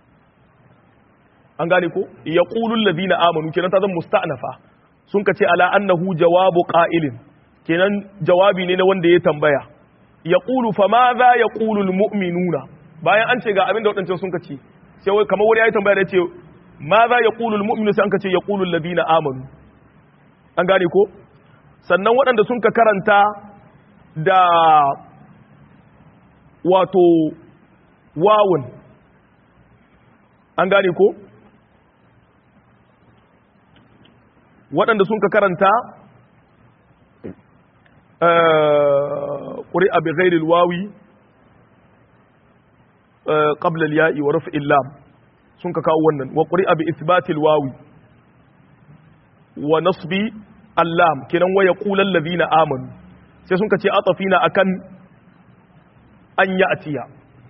S1: an gane ko ya ƙulun lazina amanu kinan ta zama musta'nafa sun ka ce ala annahu jawabu qa'ilin kenan jawabi ne na wanda ya tambaya ya ƙulu fa ma za ya ƙulul mu'minuna bayan an ce ga abin da waɗancan sun ka ce sai kamar wani ya yi tambaya da ya ce ma za ya ƙulul mu'minu sai an ka ce ya ƙulul ladina amanu an gane ko sannan waɗanda sun ka karanta da wato wawun an gane ko waɗanda sun ka karanta ƙuri'a bi ghairil wawi qabla al-ya'i wa raf'il lam sun ka kawo wannan wa ƙuri'a bi isbatil wawi wa nasbi allam kenan waya ƙulan ladina amanu sai sun ka ce atafina akan an ya atiya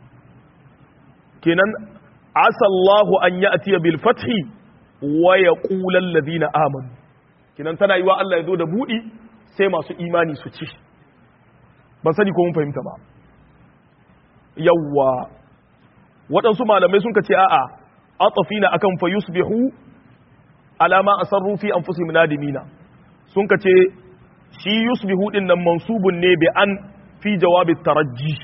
S1: kenan asallahu an ya atiya bil fathi waya ƙulan ladina amanu kenan tana yi wa Allah ya zo da buɗi sai masu imani su ci ban sani ko mun fahimta ba yawwa waɗansu malamai sun ka ce a'a atafina akan fa yusbihu alama asarru fi anfusihim nadimina sun ka ce shi yusbihu din nan mansubun ne bi an fi jawabi tarajji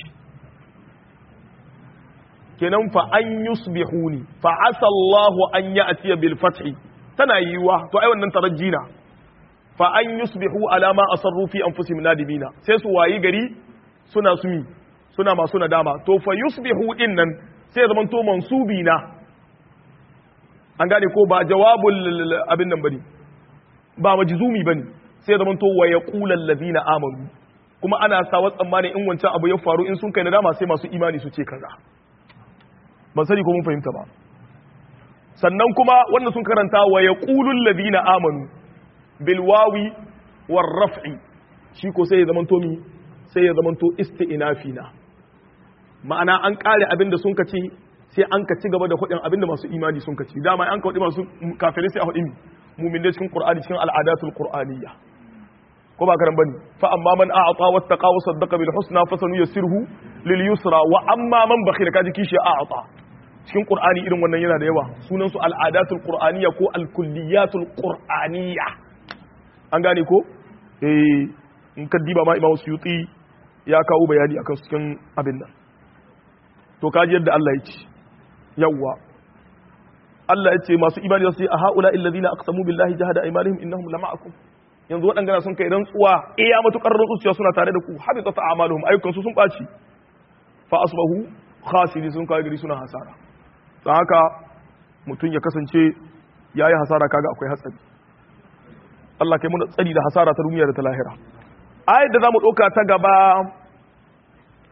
S1: kenan fa an yusbihuni fa asa Allah an ya'tiya bil fathi tana yiwa to ai wannan tarajji na fa an yusbihu alama asarru fi anfusihim nadimina sai su wayi gari suna sumi suna masu nadama to fa yusbihu din nan sai zaman to mansubi na an gane ko ba jawabul abin nan bane ba majzumi bane sai zaman to wa yaqulu allazina amanu kuma ana sawa tsammani in wancan abu ya faru in sun kai nadama sai masu imani su ce kaza ban sani ko mun fahimta ba sannan kuma wannan sun karanta wa yaqulu allazina amanu bil wawi war raf'i shi ko sai ya zaman to mi sai ya zaman to isti'nafina ma'ana an kare abin da sun kace sai an ka ci gaba da hudin abinda masu imani sun kaci dama an ka hudi masu kafirai sai a hudin mumin da cikin qur'ani cikin al'adatul qur'aniyya ko ba karan bane fa amma man a'ata wattaqa wa saddaqa bil husna fa sanuyassiruhu lil yusra wa amma man bakhila kaji kishi a'ata cikin qur'ani irin wannan yana da yawa sunan su al'adatul qur'aniyya ko al kulliyatul qur'aniyya an gane ko eh in ka diba ma imamu suyuti ya kawo bayani akan cikin abin nan to kaji yadda Allah ya ce yawwa Allah ya ce masu imani za su yi a haula illazina aqsamu billahi jahada aymanihim innahum lama'akum yanzu waɗanda sun kai rantsuwa iya matukar rantsuwa suna tare da ku habita ta amaluhum ayyukan su sun baci fa asbahu khasiri sun kai gari suna hasara don haka mutum ya kasance yayi hasara kaga akwai hatsari Allah kai muna tsari da hasara ta duniya da ta lahira ayat da zamu ɗauka ta gaba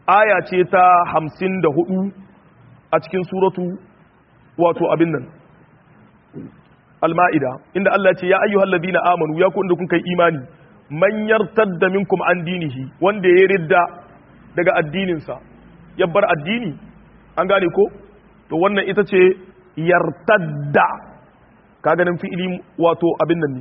S1: aya ce ta 54 a cikin suratu wato abin nan al-ma'ida inda Allah ce ya ayyuhal ladina amanu ya ku inda kun kai imani man yartadda minkum an dinihi wanda ya ridda daga addininsa ya bar addini an gane ko to wannan ita ce yartadda ka ganin fi'ili wato abin nan ne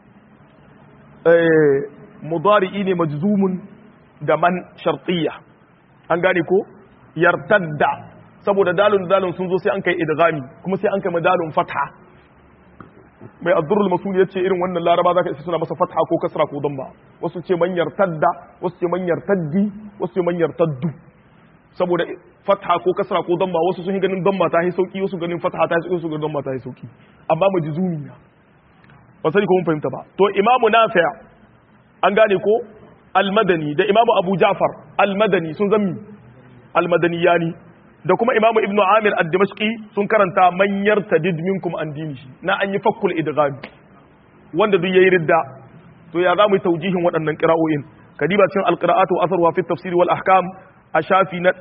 S1: eh mudari'i ne majzumun da man shartiyya an gane ko yartadda saboda dalun dalun sun zo sai an kai idghami kuma sai an kai madalun fatha mai addurul masul yace irin wannan laraba zaka isa suna masa fatha ko kasra ko damma wasu ce man yartadda wasu ce man yartaddi wasu ce man yartaddu saboda fatha ko kasra ko damma wasu sun yi ganin damma ta yi sauki wasu ganin fatha ta yi sauki wasu ganin damma ta yi sauki amma majzumi na ba sani ko mun fahimta ba to imamu nafi' an gane ko al-madani da imamu abu ja'far al-madani sun zammi al-madaniyani da kuma imamu ibnu amir ad-dimashqi sun karanta man yartadid minkum an dinihi na an yi fakkul idgham wanda duk yayi ridda to ya zamu yi taujihin waɗannan qira'o'in kadiba cikin al-qira'atu wa asarwa fi tafsir wal ahkam a shafi na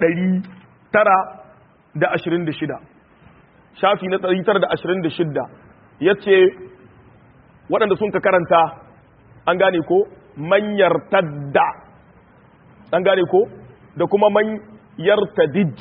S1: 926 shafi na 926 yace waɗanda sun ka karanta an gane ko man yartadda an gane ko da kuma man yartadid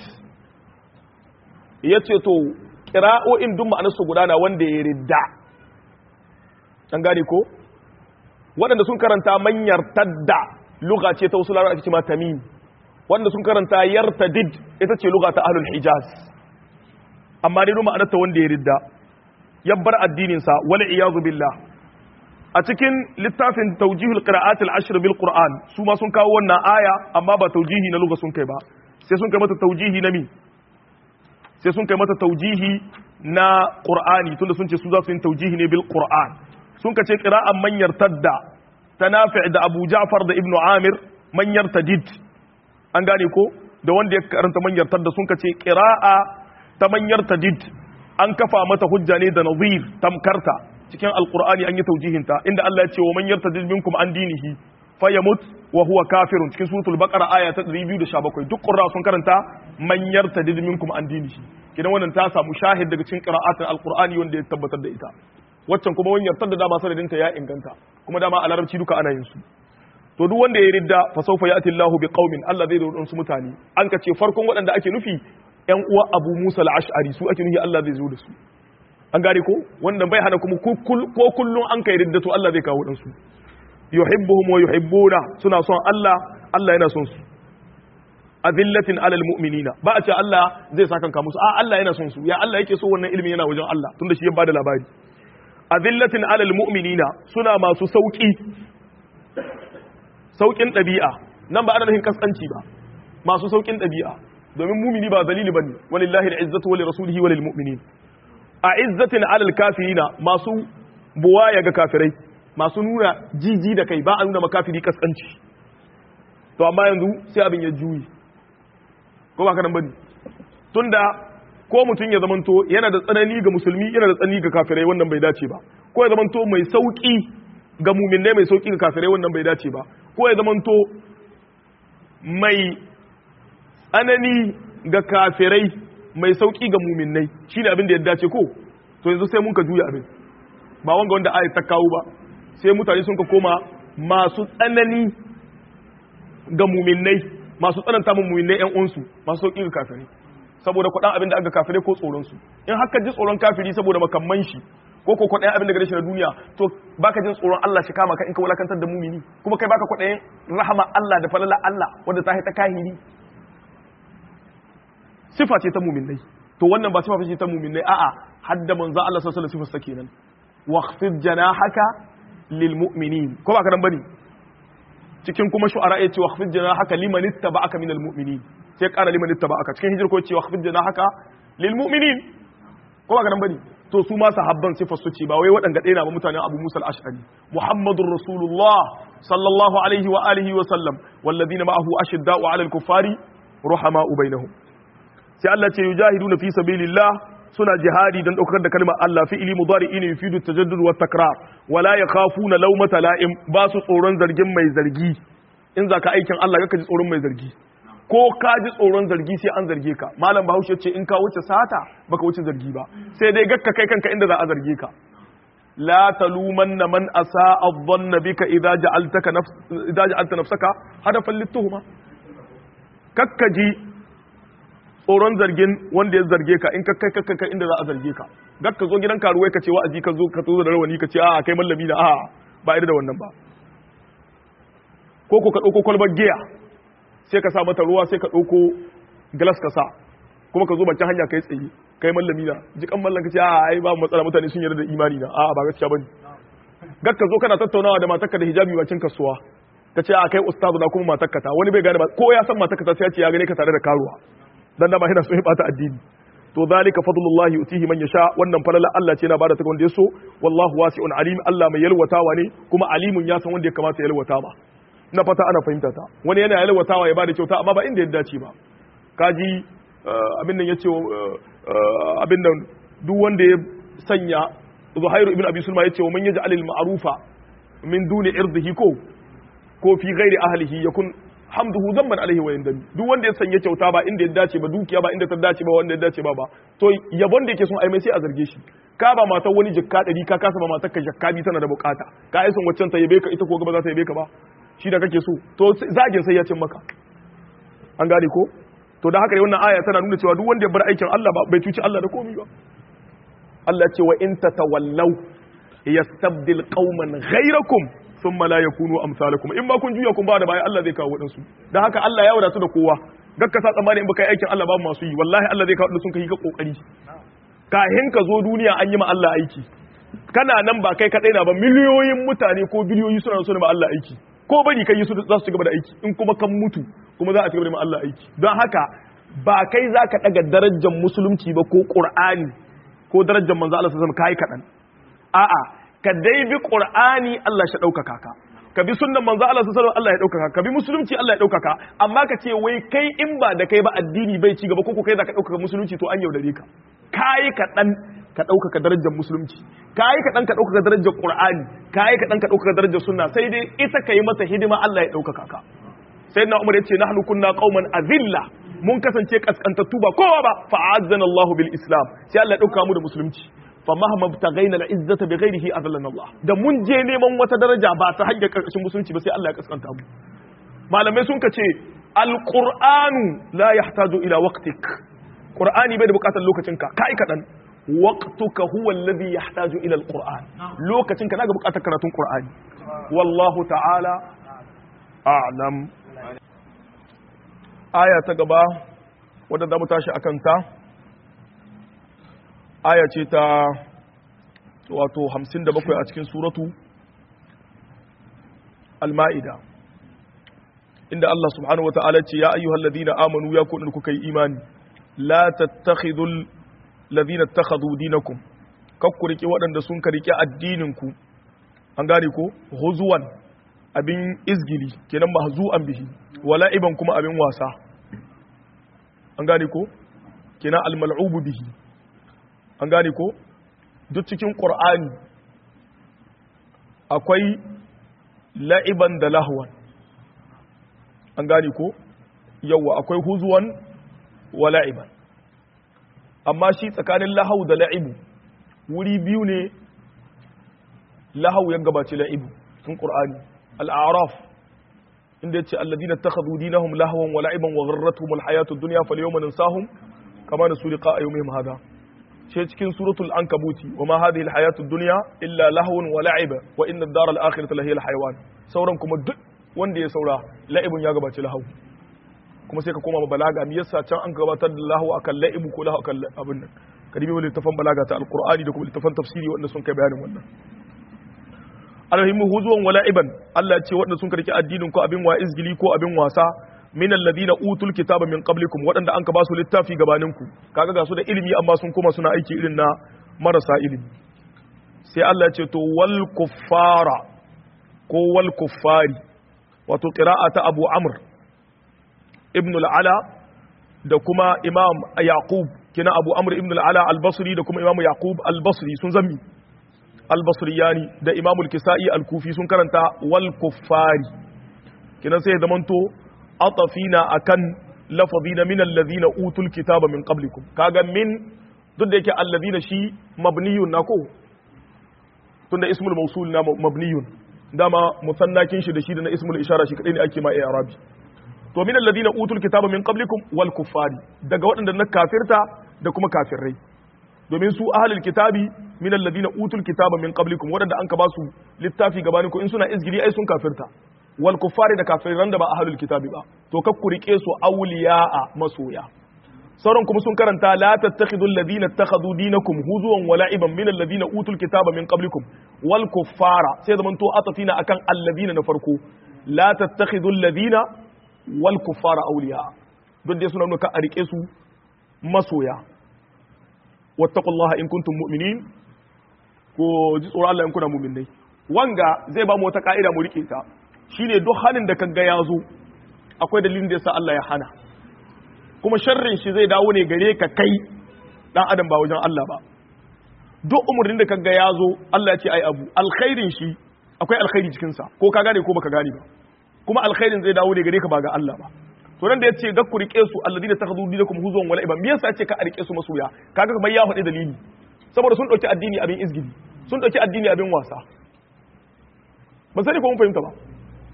S1: ya ce to ƙira'o'in duk ma'anarsu gudana wanda ya ridda an gane ko waɗanda sun karanta manyar tadda luga ce ta wasu larar ake ce ma tamim wanda sun karanta yartadid ita ce luga ta ahlul hijaz amma dai duk ma'anarta wanda ya ridda ya bar addininsa wala iyazu billah a cikin littafin taujihul qira'atil ashr bil qur'an su ma sun kawo wannan aya amma ba taujihi na luga sun kai ba sai sun kai mata taujihi na mi sai sun kai mata taujihi na qur'ani tunda sun ce su za su yi taujihi ne bil qur'an sun ka ce qira'an man yartadda ta nafi' da abu ja'far da ibnu amir man yartadid an gane ko da wanda ya karanta man yartadda sun ka ce qira'a ta man yartadid an kafa mata hujja ne da nazir tamkarta cikin alqur'ani an yi taujihin ta inda Allah ya ce wa man yartadid minkum an dinihi fayamut wa huwa kafirun cikin suratul baqara aya ta 217 duk qurra sun karanta man yartadid minkum an dinihi kidan wannan ta samu shahid daga cikin qira'atin alqur'ani wanda ya tabbatar da ita waccan kuma wani yartar da dama sanadin ta ya inganta kuma dama a larabci duka ana yin su to duk wanda ya ridda fa sawfa ya'ti Allahu bi qaumin Allah zai zo da su mutane an ka ce farkon waɗanda ake nufi ƴan uwa Abu Musa al-Ash'ari su ake nufi Allah zai zo da su an gane ko wannan bai hana kuma ko kullun an kai ridda to Allah zai kawo dan su yuhibbuhum wa yuhibbuna suna son Allah Allah yana son su azillatin alal mu'minina ba a ce Allah zai saka kanka musu a Allah yana son su ya Allah yake so wannan ilimi yana wajen Allah tunda shi ya bada labari azillatin alal mu'minina suna masu sauki saukin ɗabi'a nan ba ana nufin kaskanci ba masu saukin ɗabi'a domin mumini ba zalili bane walillahi al'izzatu wa lirasulihi wa lilmu'minin a izzatin alal kafirina masu buwaya ga kafirai masu nuna jiji da kai ba a nuna makafiri kaskanci to amma yanzu sai abin ya juyi ko ba ka nan bane tunda ko mutum ya zamanto yana da tsanani ga musulmi yana da tsanani ga kafirai wannan bai dace ba ko ya zamanto mai sauki ga muminai mai sauki ga kafirai wannan bai dace ba ko ya zamanto mai tsanani ga kafirai mai sauki ga muminai shine abin da ya dace ko to yanzu sai mun ka juya abin ba wanga wanda ayat ta kawo ba sai mutane sun ka koma masu tsanani ga muminai masu tsananta mun muminai yan uwansu masu sauki ga kafirai saboda kwaɗan abin da aka kafirai ko tsoronsu in haka ji tsoron kafiri saboda makamman shi ko ko kwaɗayin abin da gare shi na duniya to baka jin tsoron Allah shi kama ka in ka wulakantar da mumini kuma kai baka kwaɗayin rahama Allah da falala Allah wanda ta haita kahiri sifa ce ta muminai to wannan ba sifa ce ta muminai a'a hadda manzo Allah sallallahu alaihi wasallam kenan waqfid janahaka lil mu'minin ko ba ka dan bane cikin kuma shu'ara yace waqfid janahaka liman ittaba'aka minal mu'minin sai ƙara liman ittaba aka cikin hijir ko cewa khafid jana haka lil mu'minin ko ba ga nan bane to su ma sahabban sifar su ce ba wai waɗanda ɗaya na ba mutanen Abu Musa al-Ash'ari Muhammadur Rasulullah sallallahu alaihi wa alihi wa sallam walladhina ma'ahu ashidda'u 'alal kuffari ruhama'u bainahum sai Allah ce yujahiduna fi sabilillah suna jihadi dan daukar da kalmar Allah fi'ili mudari'i ne yufidu tajaddud wa takrar wala yakhafuna lawmata la'im ba su tsoron zargin mai zargi in zaka aikin Allah kaka ji tsoron mai zargi ko ka ji tsoron zargi sai an zarge ka malam bahaushe ce in ka wuce sata baka wuce zargi ba sai dai gakka kai kanka inda za a zarge ka la talumanna man asaa adh-dhanna bika idza ja'altaka nafs idza ja'alta nafsaka hadafan lituhuma kakkaji tsoron zargin wanda ya zarge ka in ka kai kakka kai inda za a zarge ka gakka zo gidan karuwai ka ce wa'azi ka zo ka zo da rawani ka ce a kai mallami na a ba irin da wannan ba ko ko ka dauko kwalbar giya sai ka sa mata ruwa sai ka ɗauko glass ka sa kuma ka zo bakin hanya kai tsaye kai mallami na jikan mallan ka ce a ai ba matsala mutane sun yarda da imani na a ba gaskiya bane gak ka zo kana tattaunawa da matarka da hijabi bakin kasuwa ka ce a kai ustazu na kuma matarka ta wani bai gane ba ko ya san matarka ta sai ya ce ya gane ka tare da karuwa dan da ba yana so ya bata addini to zalika fadlullahi yutihi man yasha wannan falala Allah ce yana bada ta wanda ya so wallahu wasi'un alim Allah mai yalwatawa ne kuma alimun ya san wanda ya kamata ya yalwata ba na fata ana fahimta ta wani yana yalwatawa ya bada kyauta amma ba inda ya dace ba kaji abin nan yace abin nan duk wanda ya sanya Zuhairu ibn Abi Sulma yace wa man yaj'al al ma'rufa min duni irdihi ko ko fi ghairi ahlihi yakun hamduhu zamban alaihi wa yandami duk wanda ya sanya kyauta ba inda ya dace ba dukiya ba inda ta dace ba wanda ya dace ba ba to yabon da yake son ai mai sai a zarge shi ka ba matar wani jikka ɗari ka kasa ba matar ka jakka bi tana da bukata ka ai son waccan ta yabe ka ita ko gaba za ta yabe ka ba shi da kake so to zagin sai ya cin maka an gane ko to da haka ne wannan aya tana nuna cewa duk wanda ya bar aikin Allah ba bai cuci Allah da komai ba Allah ce wa in tatawallaw yastabdil qauman ghayrakum thumma la yakunu amsalakum in ba kun juya kun ba da baya Allah zai kawo wadansu dan haka Allah ya wadatu da kowa gakka sa tsammani in baka yi aikin Allah babu masu yi wallahi Allah zai kawo wadansu sun kai ka kokari kahin ka zo duniya an yi ma Allah aiki kana nan ba kai kadai na ba miliyoyin mutane ko biliyoyi suna so ne ma Allah aiki ko bari kai su za su ci gaba da aiki in kuma kan mutu kuma za a ci gaba da ma Allah aiki don haka ba kai za ka daga darajar musulunci ba ko qur'ani ko darajar manzo Allah sallallahu alaihi wasallam kai kadan a'a ka dai bi qur'ani Allah shi ɗaukaka ka ka bi sunnan manzo Allah sallallahu Allah ya ɗaukaka ka bi musulunci Allah ya ɗaukaka amma ka ce wai kai in ba da kai ba addini bai ci gaba ko kai za ka ɗaukaka musulunci to an yaudare ka kai ka dan ka ɗaukaka darajar musulunci kai ka dan ka ɗaukaka darajar qur'ani kai ka dan ka ɗaukaka darajar sunna sai dai ita ka yi mata hidima Allah ya ɗaukaka ka sayyidina Umar ya ce nahnu kunna qauman azilla mun kasance kaskantattu ba kowa ba fa'azzana Allah bil Islam sai Allah ya ɗauka mu da musulunci fa mahma btaghaina al izzata bi ghairihi adallana Allah da mun je neman wata daraja ba ta hanyar karkashin musulunci ba sai Allah ya kaskanta mu malamai sun kace al qur'anu la yahtaju ila waqtik qur'ani bai da bukatar lokacin ka kai kadan waqtuka huwa alladhi yahtaju ila al qur'an lokacin ka naga bukatar karatun qur'ani wallahu ta'ala a'lam aya ta gaba wadda za mu tashi akan ta aya ce ta wato 57 a cikin suratu al-ma'ida inda Allah subhanahu wa ta'ala ce ya ayyuhal ladina amanu ya ku kuka yi imani la tattakhidul ladina takhadhu dinakum kakku rike waɗanda sun ka rike addinin ku an gane ko huzuwan abin izgili kenan mahzu'an bihi wala iban kuma abin wasa an gane ko kenan al-mal'ubu bihi an gane ko duk cikin ƙur'ani akwai la'iban da lahuwan an gane ko yawa akwai huzuwan wa la'iban amma shi tsakanin lahau da la'ibu wuri biyu ne lahau ya gabace la'ibu cikin ƙur'ani al'araf inda ya ce alladina ta khadu dinahum lahawan wa la'iban wa gharratuhum alhayatud dunya falyawma nansahum kama nasu liqa yawmihim hada sai cikin suratul ankabuti wa ma hadhihi alhayatud dunya illa lahwun wa la'iba wa inna ad-dara al-akhirata lahiya al-hayawan sauran kuma duk wanda ya saura la'ibun ya gabaci lahu kuma sai ka koma balaga me yasa can an gabatar da lahu akan la'ibu ko lahu akan abin nan kadibi wal littafan balaga ta alqur'ani da kuma littafan tafsiri wanda sun kai bayanin wannan alhimu huzuwan wa la'iban Allah ya ce wanda sun karki addinin ko abin wa izgili ko abin wasa min alladhina utul kitaba min qablikum waɗanda an ka ba su littafi gabanin ku kaga ga su da ilimi amma sun koma suna aiki irin na marasa ilimi sai Allah ya ce to wal kuffara ko wal kuffari wato qira'ata Abu Amr ibn al-Ala da kuma Imam Yaqub kina Abu Amr ibn al-Ala al-Basri da kuma Imam Yaqub al-Basri sun zami al-Basriyani da Imam al-Kisa'i al-Kufi sun karanta wal kuffari kina sai zamanto atafina akan lafazi na min alladhina utul kitaba min qablikum kaga min duk da yake alladhina shi mabniyun na ko tunda ismul mawsul na mabniyun dama musannakin shi da shi da na ismul ishara shi kadai ne ake ma arabi to min alladhina utul kitaba min qablikum wal kuffari daga waɗanda na kafirta da kuma kafirai domin su ahlul kitabi min alladhina utul kitaba min qablikum waɗanda an ka ba su littafi gabanin ku in suna izgiri ai sun kafirta wal kuffari da kafiran da ba ahlul kitabi ba to kak ku rike su awliya'a masoya sauran kuma sun karanta la tattakhidhu alladhina ittakhadhu dinakum huzuwan wa la'iban min alladhina utul kitaba min qablikum wal kuffara sai zaman to atafina akan alladhina na farko la tattakhidhu alladhina wal kuffara awliya don dai suna nuna ka a rike su masoya wattaqullaha in kuntum mu'minin ko ji tsoron Allah in kuna mu'minai wanga zai ba mu wata ka'ida mu rike ta shine duk halin da kaga ya zo akwai dalilin da yasa Allah ya hana kuma sharrin shi zai dawo ne gare ka kai dan adam ba wajen Allah ba duk umurnin da kaga ya zo Allah ya ce ai abu alkhairin shi akwai alkhairi cikin sa ko ka gane ko baka gane ba kuma alkhairin zai dawo ne gare ka ba ga Allah ba to nan da yace ga ku rike su alladina takhudhu dinakum huzwan wala iban me yasa yace ka a rike su masoya kaga kamar ya faɗi dalili saboda sun dauki addini abin izgidi sun dauki addini abin wasa ba sani ko mun fahimta ba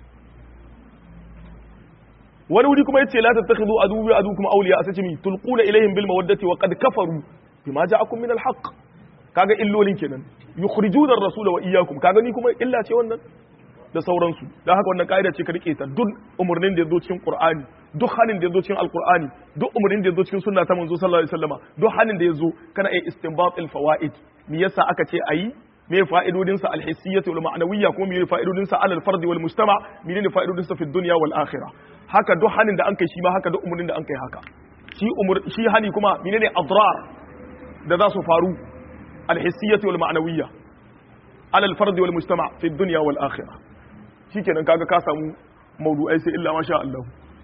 S1: wani wuri kuma yace la tattakhidhu aduwwi adukum awliya asace mi tulquna ilaihim bil mawaddati wa qad kafaru bima ja'akum min al haqq kaga illolin kenan yukhrijuna ar-rasula wa iyyakum kaga ni kuma illa ce wannan da sauransu don haka wannan ka'ida ce ka rike ta duk umarnin da ya zo cikin qur'ani duk hanin da ya zo cikin alqur'ani duk umarnin da ya zo cikin sunna ta manzo sallallahu alaihi wasallama duk hanin da ya zo kana iya istinbat al fawaid me yasa aka ce ayi me fa'idodin sa al hissiyyah wal ma'nawiyya kuma me fa'idodin sa al fard wal mujtama me ne fa'idodin sa fi dunya wal akhirah haka duk hanin da an kai shi ma haka duk umarnin da an kai haka shi umur shi hani kuma menene adrar da za su faru al hissiyyah wal ma'nawiyya al fard wal mujtama fi dunya wal akhirah shikenan kaga ka samu maudu'ai sai illa masha Allah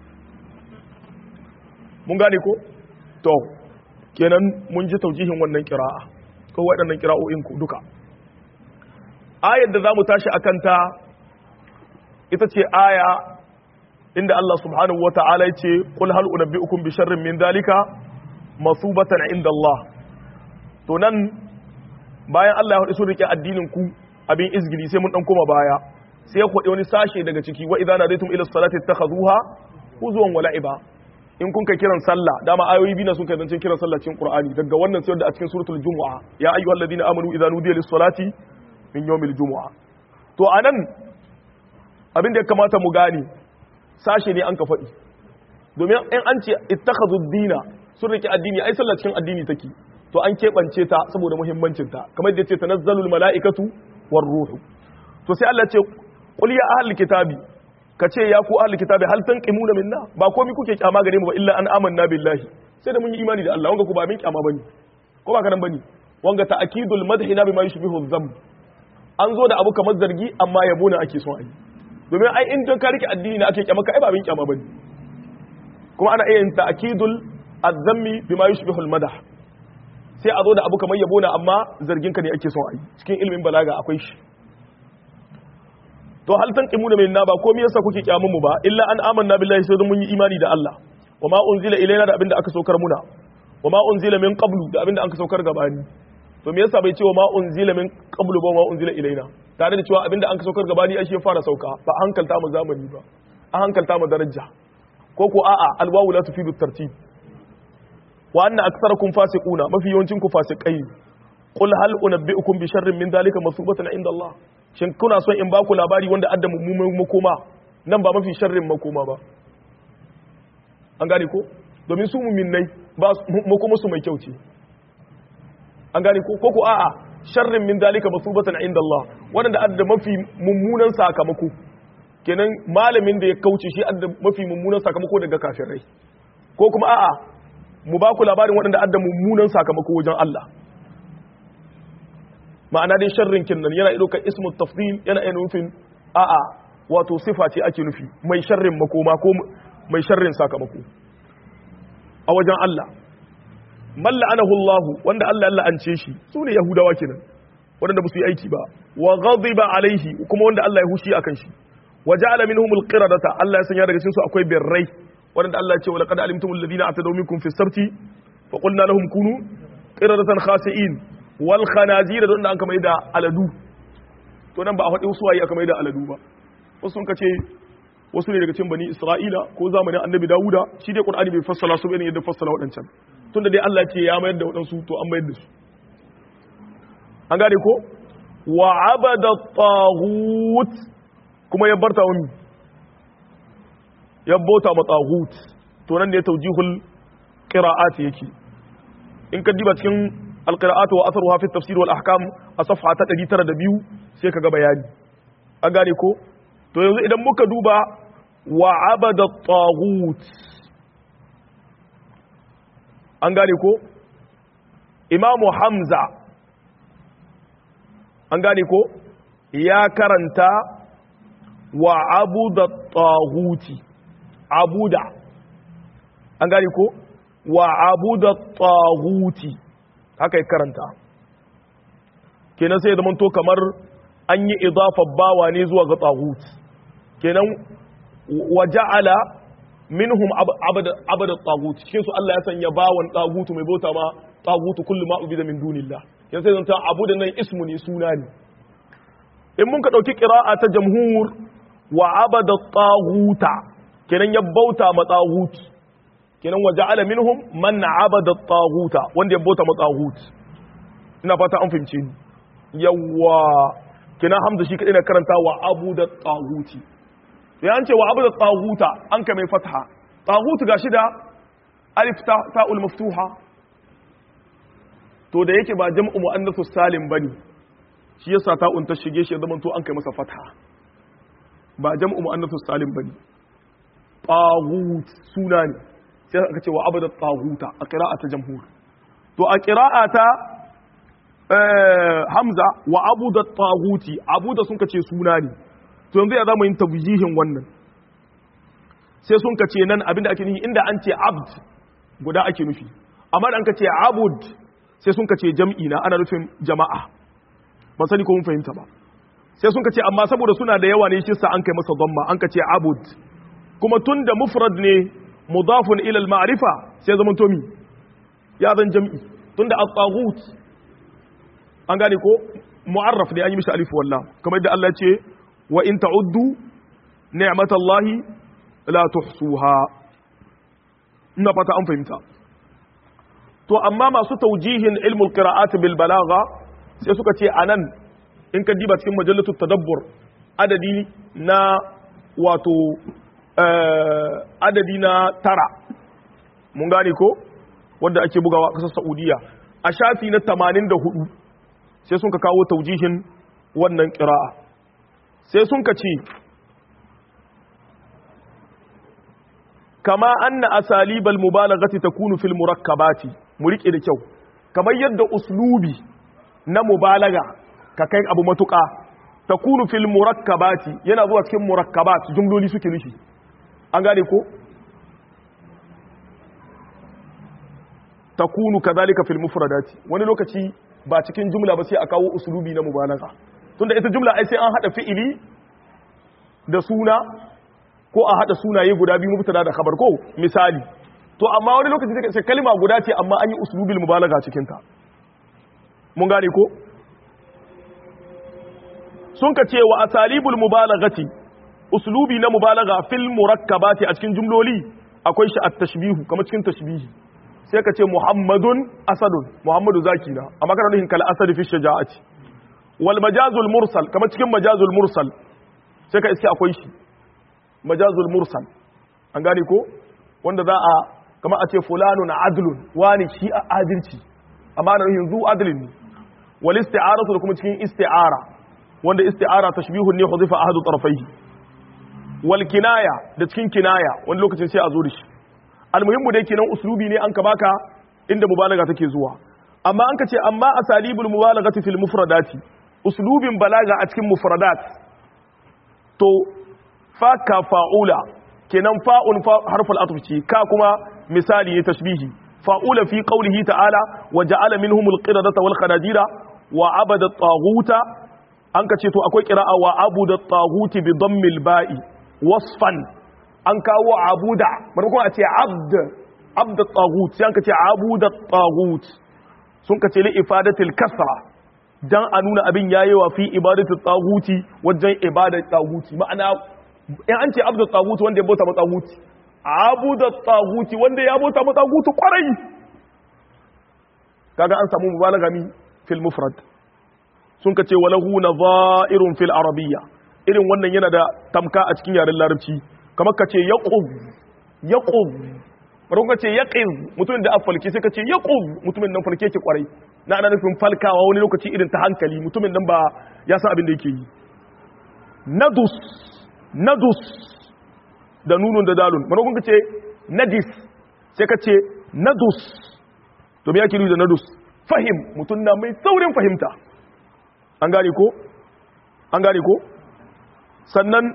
S1: mun gane ko to kenan mun ji taujihin wannan kira'a ko waɗannan kira'o'in ku duka ayar da zamu tashi akan ta ita ce aya inda Allah subhanahu wata'ala yace qul hal unabbiukum bi sharrin min dalika masubatan inda Allah to nan bayan Allah ya hudu sun rike addinin ku abin izgili sai mun dan koma baya sai ya kwaɗe wani sashe daga ciki wa idan nadaitum ila salati takhazuha huzuwan wa la'iba in kun kai kiran sallah dama ayoyi biyu sun kai zancen kiran sallah cikin qur'ani daga wannan sai da a cikin suratul jumu'a ya ayyuhal ladina amanu idza nudiya lis salati min yawmil jumu'a to anan abin da ya kamata mu gane sashe ne an ka faɗi domin in an ce ittakhadhu dina sun rike addini ai sallah cikin addini take to an keɓance ta saboda muhimmancin ta kamar yadda ce tanazzalul mala'ikatu war ruhu to sai Allah ce qul ya ahlul kitabi ka ce ya ku ahlul kitabi hal tanqimuna minna ba komai kuke kyama gare mu ba illa an amanna billahi sai da mun yi imani da Allah wanga ku ba min kyama bane ko ba kanan bane wanga ta'kidul madhi na bima yushbihu dhanb an zo da abu kamar zargi amma yabo ne ake son a yi domin ai in don ka rike addini na ake kyama ka ai ba min kyama bane kuma ana iya yin ta'kidul azzammi bima yushbihu al-madah sai a zo da abu kamar yabo ne amma zargin ka ne ake son a yi cikin ilimin balaga akwai shi to hal tanqimuna minna ba komai yasa kuke kyamun mu ba illa an amanna billahi sai mun yi imani da Allah wa ma unzila ilaina da abinda aka saukar muna wa ma unzila min qablu da abinda aka saukar gabani to me yasa bai ce wa ma unzila min qablu ba wa ma unzila ilaina tare da cewa abinda an ka saukar gabani ai shi ya fara sauka ba a hankalta mu zamani ba a hankalta mu daraja ko ko a'a alwawu la tufidu tartib wa anna aktsarakum fasiquna mafi yawancin ku fasikai qul hal unabbiukum bi sharrin min dalika masubatan inda Allah shin kuna son in baku labari wanda adda mummunan makoma nan ba mafi sharrin makoma ba an gane ko domin su muminai ba makoma su mai kyau ce an gane ko ko ko a'a sharrin min dalika masubatan inda Allah wanda adda mafi mummunan sakamako kenan malamin da ya kauce shi adda mafi mummunan sakamako daga kafirai ko kuma a'a mu baku labarin waɗanda adda mummunan sakamako wajen Allah ma'ana dai sharrin kinnan yana ɗaukar ismu tafdil yana iya nufin a'a wato sifa ce ake nufi mai sharrin makoma ko mai sharrin sakamako a wajen Allah man la'anahu Allah wanda Allah ya la'ance shi sune yahudawa kenan wanda ba su yi aiki ba wa ghadiba alaihi kuma wanda Allah ya hushi akan shi wa ja'ala minhum alqiradata Allah ya sanya daga cikin su akwai birrai wanda Allah ya ce wala qad alimtumul ladina atadaw minkum fi sabti fa qulna lahum kunu qiradatan khasi'in wal khanazir da an kama da aladu to nan ba a faɗi wasu waye aka mai da aladu ba wasu sun kace wasu ne daga cikin bani Isra'ila ko zamanin Annabi Dawuda shi dai Qur'ani bai fassala su bane yadda fassala waɗancan tunda dai Allah ce ya mayar da waɗansu to an mayar da su an gane ko wa abada taghut kuma ya barta wani ya bauta ma taghut to nan ne tawjihul qira'at yake in ka diba cikin alqira'at wa atharuha fi tafsir wal ahkam a safha ta 902 sai ka ga bayani an gane ko to yanzu idan muka duba wa abada taghut an gane ko imamu hamza an gane ko ya karanta wa abuda taghuti abuda an gane ko wa abuda taghuti haka ya karanta kenan sai ya zama to kamar an yi idafar bawa ne zuwa ga taghuti kenan wa ja'ala minhum abada tagut cikin su Allah ya sanya bawan tagutu mai bauta ma tagutu kullu ma ubida min dunillah yan sai zanta abu da nan ismu ne suna ne in mun ka dauki qira'a ta jamhur wa abada taguta kenan ya bauta ma tagut kenan wa ja'ala minhum man abada taguta wanda ya bauta ma tagut ina fata an fahimce ni yawa kenan hamza shi kadai na karanta wa abu da taguti sai an ce wa abu da tsaguta an ka mai fatha tsagutu ga shida alif ta'ul maftuha to da yake ba jam'u mu'annasu salim bane shi yasa ta'un ta shige shi zaman to an kai masa fatha ba jam'u mu'annasu salim bane tagut suna ne sai aka ce wa abu da tsaguta a qira'ata jamhur to a qira'ata hamza wa abu da tsaguti abu da sun ka ce suna ne to yanzu ya zama yin tabjihin wannan sai sun ka ce nan abinda ake nufi inda an ce abd guda ake nufi amma da an ka ce abud sai sun ka ce jam'i na ana nufin jama'a ban sani ko mun fahimta ba sai sun ka ce amma saboda suna da yawa ne shi sa an kai masa dhamma an ka ce abud kuma tun da mufrad ne mudafun ila al-ma'rifa sai zaman to mi ya zan jam'i tun da at-taghut an gane ko mu'arraf ne an yi mishi alif wallah kamar yadda Allah ya ce wa in ta'uddu ni'matallahi la tuhsuha ina fata an fahimta to amma masu taujihin ilmul qira'at bil balagha sai suka ce anan in ka diba cikin majallatu tadabbur adadi na wato adadi na tara mun gane ko wanda ake bugawa a kasar Saudiya a shafi na 84 sai sun ka kawo taujihin wannan qira'a sai sun ka ce kama anna asalibal mubalaghati takunu fil murakkabati mu rike da kyau kamar yadda uslubi na mubalaga ka kai abu matuka takunu fil murakkabati yana zuwa cikin murakkabat jumloli suke nufi an gane ko takunu kadhalika fil mufradati wani lokaci ba cikin jumla ba sai a kawo uslubi na mubalaga tunda ita jumla ai sai an hada fi'ili da suna ko a hada sunaye guda biyu mubtada da khabar ko misali to amma wani lokaci take ce kalma guda ce amma an yi uslubil mubalaga cikin ta mun gane ko sun ka ce wa asalibul mubalagati uslubi na mubalaga fil murakkabati a cikin jumloli akwai shi at-tashbihu kamar cikin tashbihi sai ka ce muhammadun asadun muhammadu zaki na amma kana nufin kal asad fi shaja'ati wal majazul mursal kamar cikin majazul mursal sai ka iske akwai shi majazul mursal an gane ko wanda za a kama a ce fulanun adlun wani shi a adalci amma na nufin zu adlin ne wal isti'aratu da kuma cikin isti'ara wanda isti'ara tashbihun ne huzifa ahadu tarafaihi wal kinaya da cikin kinaya wani lokacin sai a zo da shi almuhimmu dai kenan uslubi ne an ka baka inda mubalaga take zuwa amma an ka ce amma asalibul mubalagati fil mufradati uslubin balaga a cikin mufradat to fa ka fa'ula kenan fa'un harful atf ce ka kuma misali ne tashbihi fa'ula fi qawlihi ta'ala wa ja'ala minhum al-qiradata wal khanajira wa abada at-taghuta an ka ce to akwai qira'a wa abuda at-taghuti bi dammil ba'i wasfan an kawo abuda maimakon a ce abd abd tagut sai an ka ce abuda tagut sun ka ce li ifadatil kasra dan a nuna abin yayi wa fi ibadatul taguti wajen ibadar taguti ma'ana in an ce abd tagut wanda ya bauta ma taguti abuda taguti wanda ya bauta ma taguti kwarai kaga an samu mubalaga mi fil mufrad sun ka ce walahu nadha'irun fil arabiyya irin wannan yana da tamka a cikin yaren larabci kamar ka ce yaqub yaqub bari ka ce yaqiz mutumin da afalki sai ka ce yaqub mutumin nan falke ke kwarai na ana nufin falkawa wani lokaci irin ta hankali mutumin nan ba ya san abin da yake yi nadus nadus da nunun da dalun bari ka ce nadis sai ka ce nadus to me yake nufi da nadus fahim mutum na mai saurin fahimta an gane ko an gane ko sannan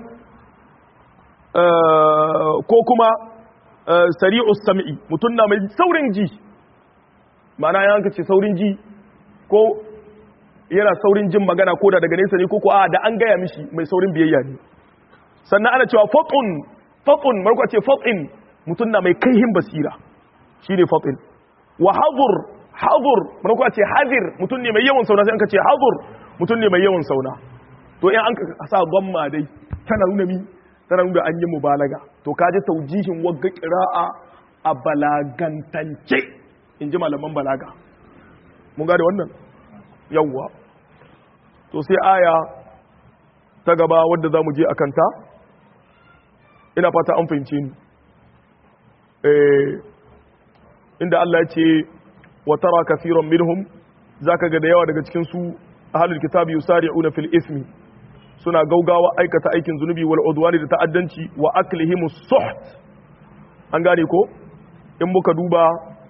S1: ko kuma sari'us sam'i mutum na mai saurin ji ma'ana ya hanka ce saurin ji ko yana saurin jin magana ko da daga nesa ne ko ko a da an gaya mishi mai saurin biyayya ne sannan ana cewa fatun fatun marko ce fatin mutum na mai kaihin basira shine fatin wa hadur hadur marko ce hadir mutum ne mai yawan sauna sai an ka ce hadur mutum ne mai yawan sauna to in an ka sa gwamma dai tana nuna mi tana nuna an yi mubalaga to ka ji taujihin wagga qira'a a balagantance in ji malaman balaga mun gane wannan yawwa to sai aya ta gaba wadda za mu je a kanta ina fata an fahimce ni inda Allah ya ce wa tara kafiran minhum zaka ga da yawa daga cikin su ahlul kitabi yusari'una fil ismi suna gaugawa aikata aikin zunubi wal udwani da ta'addanci wa aklihim suht an gane ko in muka duba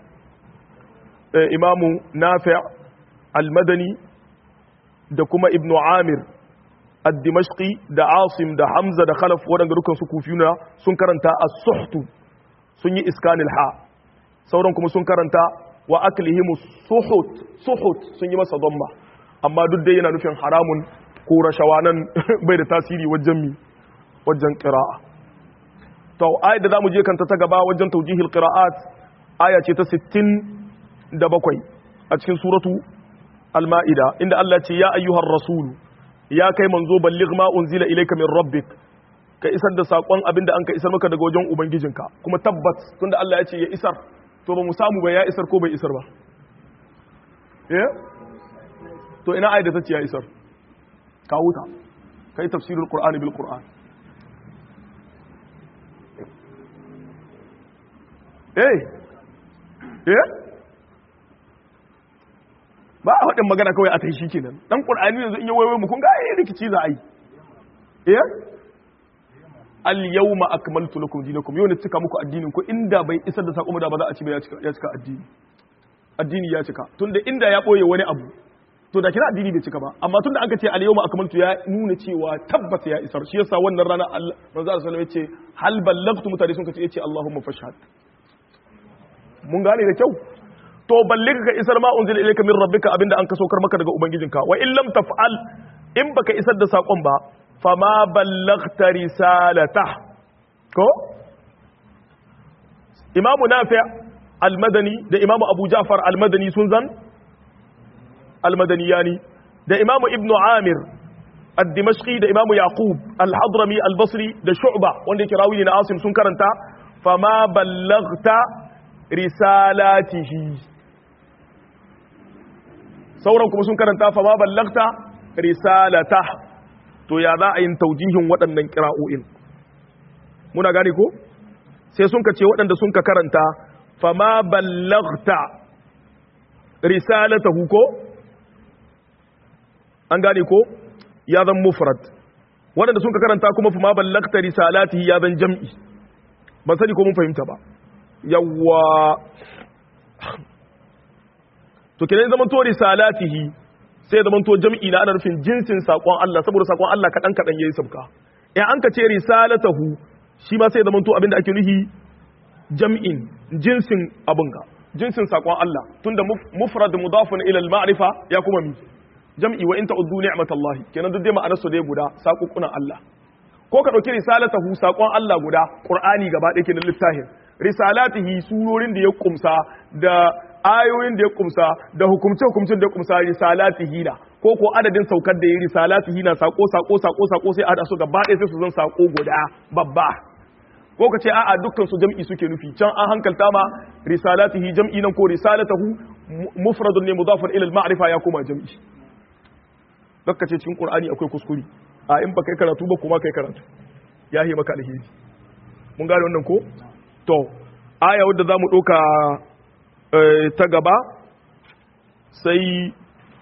S1: imamu nafi' al-madani da kuma ibnu amir ad-dimashqi da asim da hamza da khalaf waɗanda dukkan su kufiyuna sun karanta as-suhtu sun yi iskanil ha sauran kuma sun karanta wa aklihim suhut suhut sun yi masa dhamma amma duk dai yana nufin haramun ko rashawa nan bai da tasiri wajen mi wajen qira'a to ayat da zamu je kanta ta gaba wajen tawjihil qira'at aya ce ta 67 a cikin suratu al-ma'ida inda Allah ce ya ayyuhar rasul ya kai manzo balligh ma unzila ilayka min rabbik ka isar da sakon abinda an ka isar maka daga wajen ubangijinka kuma tabbat tunda Allah ya ce ya isar to ba mu samu ba ya isar ko bai isar ba eh to ina ayat da ta ce ya isar kawo ta kai tafsirul qur'ani bil qur'an eh eh ba a faɗin magana kawai a ta shi kenan dan qur'ani yanzu in yi waiwai mu kun ga ai rikici za a yi eh al yawma akmaltu lakum dinakum yau ne cika muku addinin ku inda bai isar da sako da ba za a ci ba ya cika ya cika addini addini ya cika tunda inda ya boye wani abu to da kira addini bai cika ba amma tunda aka ce al yawma akmaltu ya nuna cewa tabbata ya isar shi yasa wannan rana Allah manzo Allah sallallahu alaihi wasallam yace hal ballagtu mutane sun kace yace Allahumma fashhad mun gane da kyau to balliga ka isar ma unzila ilayka min rabbika abinda an ka saukar maka daga ubangijinka wa in lam taf'al in baka isar da sakon ba fama ballaghta risalata ko imamu nafi' al-madani da imamu abu ja'far al-madani sun zan al-madaniyani da imamu ibnu amir ad-dimashqi da imamu yaqub al-hadrami al-basri da shu'ba wanda yake rawi na asim sun karanta fama ballaghta risalatihi sauran kuma sun karanta fa ma ballagta risalata to ya za a yin taujihin waɗannan kira'o'in muna gane ko sai sun ka ce waɗanda sun ka karanta fa ma ballagta risalatahu ko an gane ko ya zan mufrad waɗanda sun ka karanta kuma fa ma ballagta risalatihi ya zan jam'i ban sani ko mun fahimta ba yawwa to kenan zaman to risalatihi sai zaman to jam'i na ana nufin jinsin sakon Allah saboda sakon Allah kadan kadan yayi sabka in an ka ce risalatahu shi ma sai zaman to abinda ake nufi jam'in jinsin abun ga jinsin sakon Allah tunda mufrad mudafun ila al-ma'rifa ya kuma mi jam'i wa in ta'uddu ni'matallahi kenan duk dai ma'anar su dai guda sakukunan Allah ko ka dauki risalatahu sakon Allah guda qur'ani gaba ɗaya kenan littafin risalatihi surorin da ya kumsa da ayoyin da ya kumsa da hukumce hukumcin da ya kumsa risalatihi na ko ko adadin saukar da ya risalatihi na sako sako sako sako sai a hada su gaba ɗaya sai su zan sako guda babba ko ka ce a'a dukkan su jam'i suke nufi can an hankalta ma risalatihi jam'i nan ko risalatahu mufradun ne mudafar ila al-ma'rifa ya koma jam'i dakka ce cikin qur'ani akwai kuskure a in ba kai karatu ba kuma kai karatu ya yi maka alheri mun gane wannan ko to aya wadda zamu doka ta gaba sai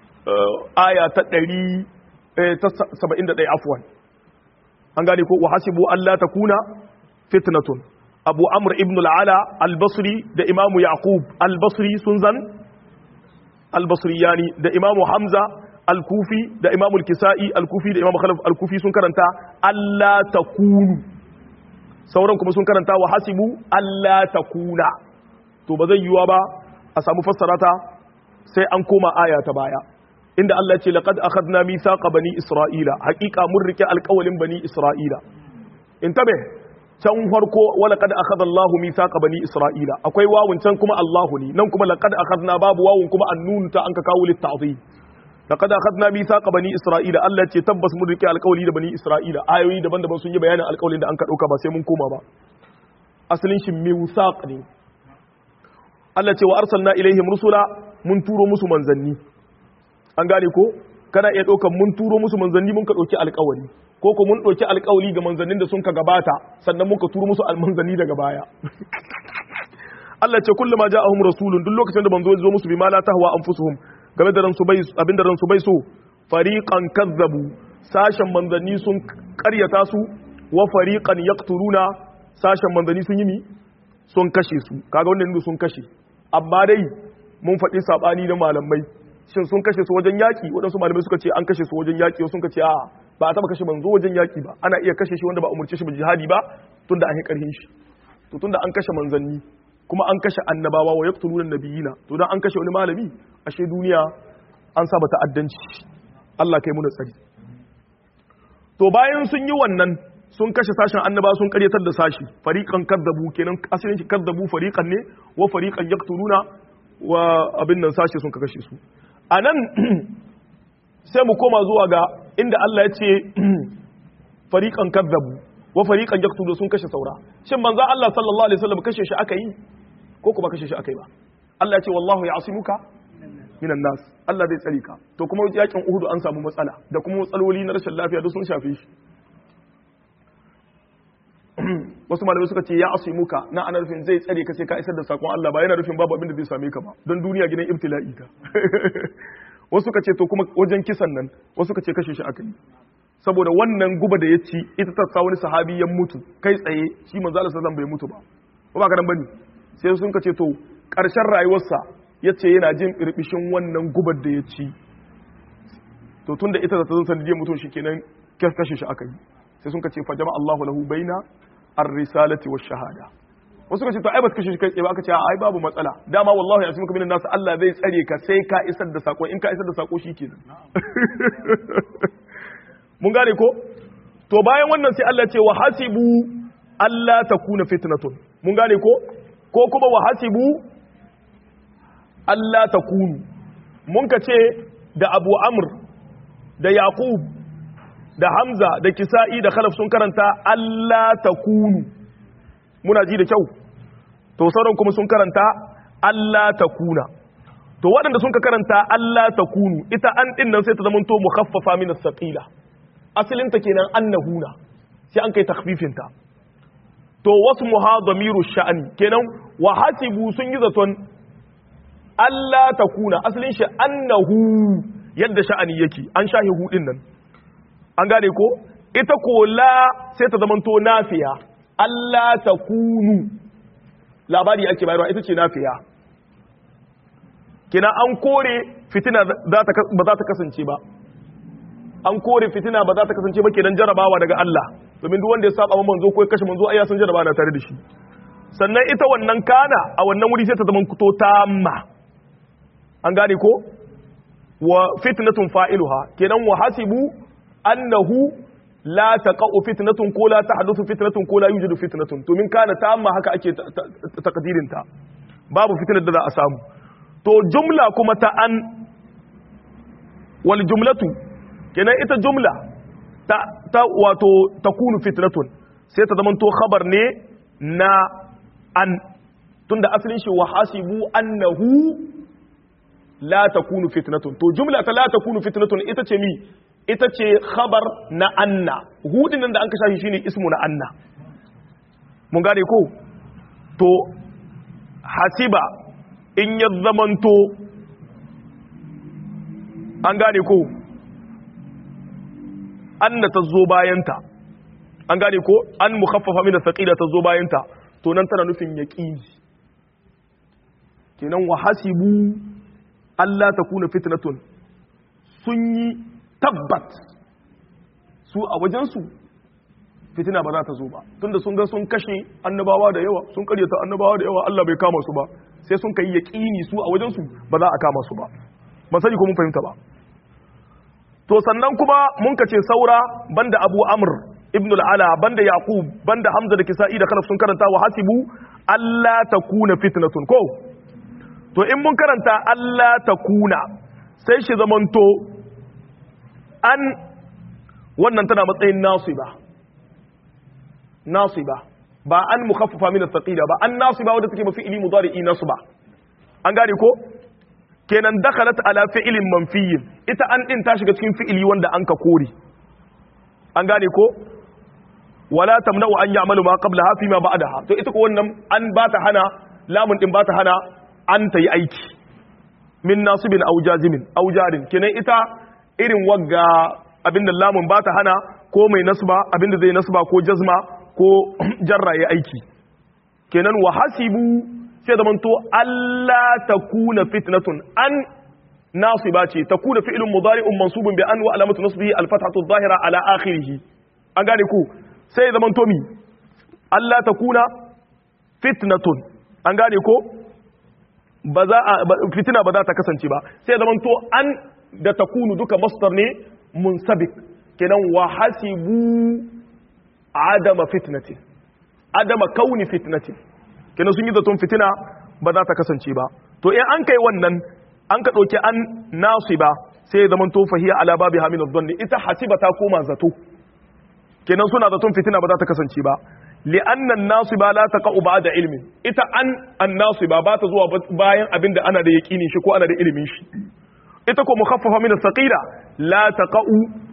S1: aya ta 100 ta 71 afwan an gane ko wa hasibu alla takuna fitnatun abu amr ibn al-ala al-basri da imamu yaqub al-basri sun zan al-basri yani da imamu hamza al-kufi da imamu al-kisa'i al-kufi da imamu khalaf al-kufi sun karanta alla takunu sauran kuma sun karanta wa hasibu alla takuna to ba zai yiwa ba a samu fassarata sai an koma aya ta baya inda Allah ya ce laqad akhadna mithaqa bani isra'ila haqiqa mun rike alƙawalin bani isra'ila intabe can farko wala kad akhadha Allahu mithaqa bani Isra'ila akwai wawun can kuma Allahu ne nan kuma laqad akhadna babu wawun kuma annun ta an ka kawo lit ta'zim laqad akhadna mithaqa bani Isra'ila Allah ce tabbas mun rike alƙawli da bani Isra'ila ayoyi daban-daban sun yi bayanin alƙawlin da an ka dauka ba sai mun koma ba asalin shi mithaq ne Allah ce wa arsalna ilaihim rusula mun turo musu manzanni an gane ko kana iya ɗaukan mun turo musu manzanni mun ka ɗauki alƙawari ko ko mun ɗauki alƙawali ga manzannin da sun ka gabata sannan muka turo musu almanzanni daga baya Allah ce kullama ja'ahum rasulun duk lokacin da manzo zo musu bima la tahwa anfusuhum game da ransu bai abinda ransu bai so fariqan kazzabu sashen manzanni sun ƙaryata su wa fariqan yaqtuluna sashen manzanni sun yi mi sun kashe su kaga wannan sun kashe amma dai mun faɗi sabani da malamai shin sun kashe su wajen yaki waɗansu malamai suka ce an kashe su wajen yaki wasu suka ce a ba a taba kashe manzo wajen yaki ba ana iya kashe shi wanda ba umurce shi ba jihadi ba tunda an yi karhin shi to tunda an kashe manzanni kuma an kashe annabawa wa yaqtuluna nabiyina to dan an kashe wani malami ashe duniya an saba ta'addanci Allah kai mu da tsari to bayan sun yi wannan sun kashe sashen annaba sun karyatar da sashi fariqan kadzabu kenan asalin shi kadzabu fariqan ne wa fariqan yaqtuluna wa abin nan sashi sun kashe su anan sai mu koma zuwa ga inda Allah ya ce fariqan kadzabu wa fariqan yaqtulu sun kashe saura shin manzo Allah sallallahu alaihi wasallam kashe shi aka yi ko kuma kashe shi aka yi ba Allah ya ce wallahu ya'simuka minan nas Allah zai tsare ka to kuma yakin Uhud an samu matsala da kuma matsaloli na rashin lafiya duk sun shafe shi wasu malamai suka ce ya asimuka na ana rufin zai tsare ka sai ka isar da sakon Allah ba yana rufin babu abin da zai same ka ba don duniya gidan ibtila'i ta wasu suka ce to kuma wajen kisan nan wasu suka ce kashe shi aka yi saboda wannan guba da ya ci ita ta sa wani sahabi ya mutu kai tsaye shi manzo Allah sallallahu bai mutu ba ko ba ka dan bane sai sun ka ce to karshen rayuwarsa yace yana jin irbishin wannan gubar da ya ci to tunda ita ta zan sanadiyar mutum shikenan kashe shi aka yi sai sun ka ce fa jama Allahu lahu baina ar-risalati wash-shahada wasu ka ce to ai ba kashe shi kai tsaye ba aka ce ai babu matsala dama wallahi ya muka minan nasu Allah zai tsare ka sai ka isar da sako in ka isar da sako shikenan mun gane ko to bayan wannan sai Allah ce wa hasibu Allah takuna fitnatun mun gane ko ko kuma wa hasibu Allah takunu mun ka ce da Abu Amr da Yaqub da Hamza da Kisa'i da Khalaf sun karanta Allah takunu muna ji da kyau to sauran kuma sun karanta Allah takuna to waɗanda sun ka karanta Allah takunu ita an din nan sai ta zamanto mukhaffafa min as-saqila asalin ta kenan annahuna sai an kai takhfifin ta to wasu muhadamiru sha'ani kenan wa hasibu sun yi zaton Allah takuna asalin shi annahu yadda sha'ani yake an shahi hudin nan an gane ko ita ko la sai ta zamanto nafiya Allah ta kunu labari ake bayarwa ita ce nafiya kina an kore fitina ba za ta kasance ba an kore fitina ba za ta kasance ba kenan jarabawa daga Allah domin duk wanda ya saba manzo ko ya kashe manzo ai ya san jarabawa na tare da shi sannan ita wannan kana a wannan wuri sai ta zama kuto tamma an gane ko wa fitnatun fa'iluha kenan wa hasibu annahu la taqa'u fitnatun ko la tahduthu fitnatun ko la yujidu fitnatun to min kana tamma haka ake takdirin ta babu fitnar da za a samu to jumla kuma ta an wal jumlatu kenan ita jumla ta, ta wato takunu fitnatun sai ta zamanto khabar ne na an tunda asalin shi wa hasibu annahu la takunu fitnatun to jumla ta la takunu fitnatun ita ce mi ita ce khabar na anna hudin nan da an kasha shi shine ismu na anna mun gane ko to hasiba in ya zamanto an gane ko anna ta zo bayanta an gane ko an mukhaffafa min as-saqila ta zo bayanta to nan tana nufin yaqini kenan wa hasibu Allah ta kuna fitnatun sun yi tabbat su a wajensu fitina ba za ta zo ba tunda sun ga sun kashe annabawa da yawa sun karyata annabawa da yawa Allah bai kama su ba sai sun kai yaqini su a wajensu ba za a kama su ba ban sani ko mun fahimta ba to sannan kuma mun kace saura banda Abu Amr ibn al-Ala banda Yaqub banda Hamza da Kisa'i da Khalaf sun karanta wa hasibu Allah takuna fitnatun ko to in mun karanta Allah takuna sai shi zamanto an wannan tana matsayin nasiba nasiba ba an mukhaffafa min as-saqila ba an nasiba wadda take mafi ili mudari'i nasba an gane ko kenan dakhalat ala fi'lin manfiyin ita an din ta shiga cikin fi'ili wanda an ka kore an gane ko wala tamna'u an ya'malu ma qablaha fi ma ba'daha to ita ko wannan an ba ta hana lamun din ba ta hana an ta yi aiki min nasibin aw jazimin aw jarin kenan ita irin wagga abinda lamun ba ta hana ko mai nasba abinda zai nasba ko jazma ko jarra ya aiki kenan wa hasibu sai da manto Allah ta kuna fitnatun an nasiba ce ta kuna fi'ilun mudari'un mansubun bi an wa alamatu nasbihi al-fathatu adh-dhahira ala akhirih an gane ku sai da manto mi Allah ta kuna fitnatun an gane ko ba za a fitina ba za ta kasance ba sai da manto an da ta kunu duka masdar ne munsabik kenan wa hasibu adama fitnatin adama kauni fitnatin kenan sun yi zaton fitina ba za ta kasance ba to in an kai wannan an ka ɗauki an nasiba sai ya zamanto fahiya ala babi hamin dhanni ita hasiba ta koma zato kenan suna zaton fitina ba za ta kasance ba li'anna nasiba la taqa'u ba'da ilmin ita an an nasiba ba ta zuwa bayan abin da ana da yaqini shi ko ana da ilimin shi ita ko mukhaffafa min as-saqila la taqa'u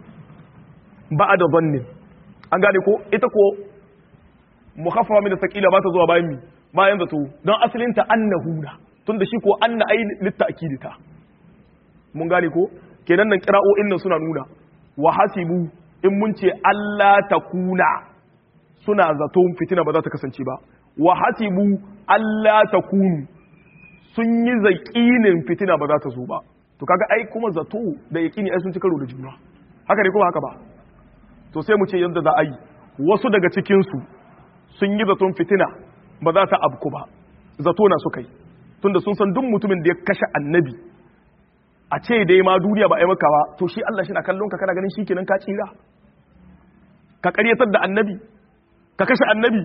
S1: ba'da dhanni an gane ko ita ko mukhaffafa min as-saqila ba ta zuwa bayan mi bayan zato don asalinta annahuna tun da shi ko anna ai litta'kidita mun gane ko kenan nan qira'o'in nan suna nuna wa hasibu in mun ce Allah takuna suna zato fitina ba za ta kasance ba wa hasibu Allah takunu sun yi zaƙinin fitina ba za ta zo ba to kaga ai kuma zato da yaƙini ai sun ci karo da juna haka ne kuma haka ba to sai mu ce yadda za a yi wasu daga cikinsu sun yi zaton fitina ba za ta abku ba zato na suka yi tunda sun san duk mutumin da ya kashe annabi a ce dai ma duniya ba a yi maka ba to shi Allah shi na kallon ka kana ganin shi kenan ka tsira ka karyatar da annabi ka kashe annabi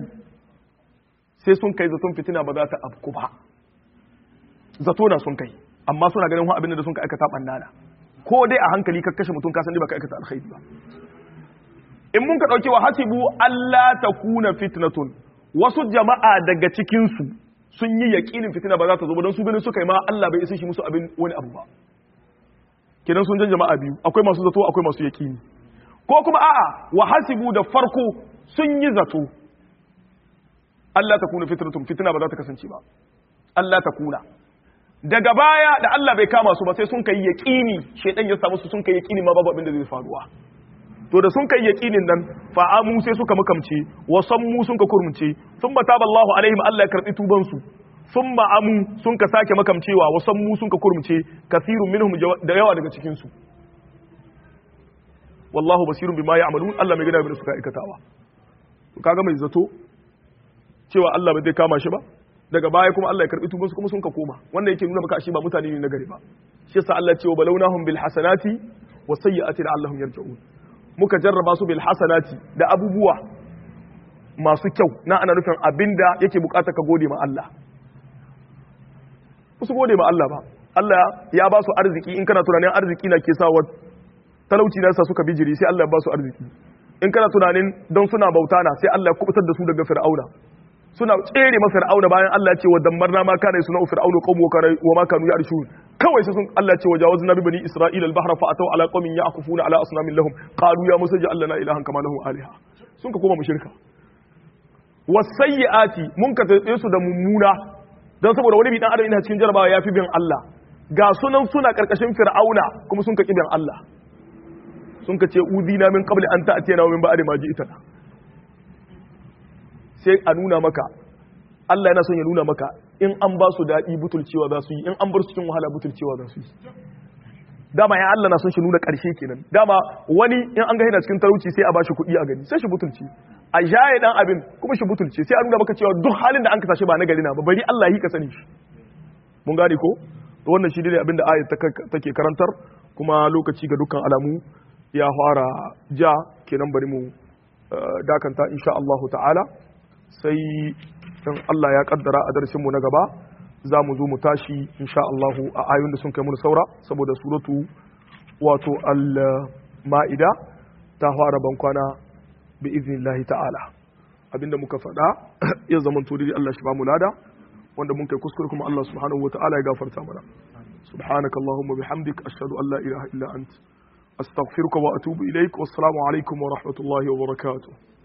S1: sai sun kai zaton fitina ba za ta abku ba zato na sun kai amma suna ganin wani abin da sun ka aikata bannana ko dai a hankali ka kashe mutum ka san ba ka aikata alkhairi ba in mun ka dauki wa hasibu Allah takuna fitnatun wasu jama'a daga cikinsu sun yi yaƙinin fitina ba za ta zo ba don su ganin suka yi ma Allah bai isa shi musu abin wani abu ba kenan sun jan jama'a biyu akwai masu zato akwai masu yaƙini ko kuma a'a wa hasibu da farko sun yi zato Allah ta kuna fitnatun fitina ba za ta kasance ba Allah ta kuna daga baya da Allah bai kama su ba sai sun kai yaƙini shedan ya samu su sun kai yaƙini ma babu abin da zai faruwa to da sun kai yaqinin nan fa amu sai suka makamce wa sammu sun ka kurmunce thumma taballahu alaihim Allah ya karbi tuban su thumma amu sun ka sake makamcewa wa sammu sun ka kurmunce kasirun minhum da yawa daga cikin su wallahu basirun bima ya'malun Allah mai gida da suka aikatawa to kaga mai zato cewa Allah bai zai kama shi ba daga baya kuma Allah ya karbi tuban su kuma sun ka koma wannan yake nuna maka shi ba mutane ne na gari ba shi yasa Allah ya ce wa balawnahum bil hasanati wa sayyi'ati la'allahum yarji'un muka jarraba su bil hasanati da abubuwa masu kyau na ana nufin abinda yake bukata ka gode ma Allah su gode ma Allah ba Allah ya ba su arziki in kana tunanin arziki na ke sawa talauci na sa suka bijiri sai Allah ya ba su arziki in kana tunanin don suna bauta na sai Allah ya kubutar da su daga fir'auna suna tsere ma fir'auna bayan Allah ya ce wa dammarna ma kana suna fir'aunu qawmu wa ma kanu ya'rishun kawai sai sun Allah ya ce wajawazna bi bani isra'ila al-bahra fa ataw ala qawmin ya'kufuna ala asnamin lahum qalu ya musa ja'al lana ilahan kama lahu aliha sun ka koma mushrika wasayyiati mun ka tsaye su da mummuna dan saboda wani bi dan adam ina cikin jarabawa yafi bin Allah ga sunan suna karkashin fir'auna kuma sun ka bin Allah sun ka ce udina min qabli an ta'tiyana min ba'di ma ji'tana sai a nuna maka Allah yana son ya nuna maka in an ba su daɗi butulcewa za su yi in an bar su cikin wahala butulcewa za su yi dama ya Allah na son shi nuna ƙarshe kenan dama wani in an ga yana cikin talauci sai a ba shi kuɗi a gani sai shi butulci a jaye dan abin kuma shi butulce sai a nuna maka cewa duk halin da an kasashe ba na gari na ba bari Allah yi ka sani shi mun gane ko to wannan shi dai abin da ayat take karantar kuma lokaci ga dukkan alamu ya fara ja kenan bari mu dakanta insha Allah ta'ala sai in Allah ya kaddara a darasinmu na gaba za mu zo mu tashi insha Allah a ayoyin da sun kai mun saura saboda suratu wato al-ma'ida ta fara bankwana bi iznillahi ta'ala abinda muka faɗa ya zama to dai Allah shi ba mu lada wanda mun kai kuskure kuma Allah subhanahu wata'ala ya gafarta mana subhanaka allahumma bihamdik ashhadu an la ilaha illa ant astaghfiruka wa atubu ilaik wassalamu alaikum wa rahmatullahi wa barakatuh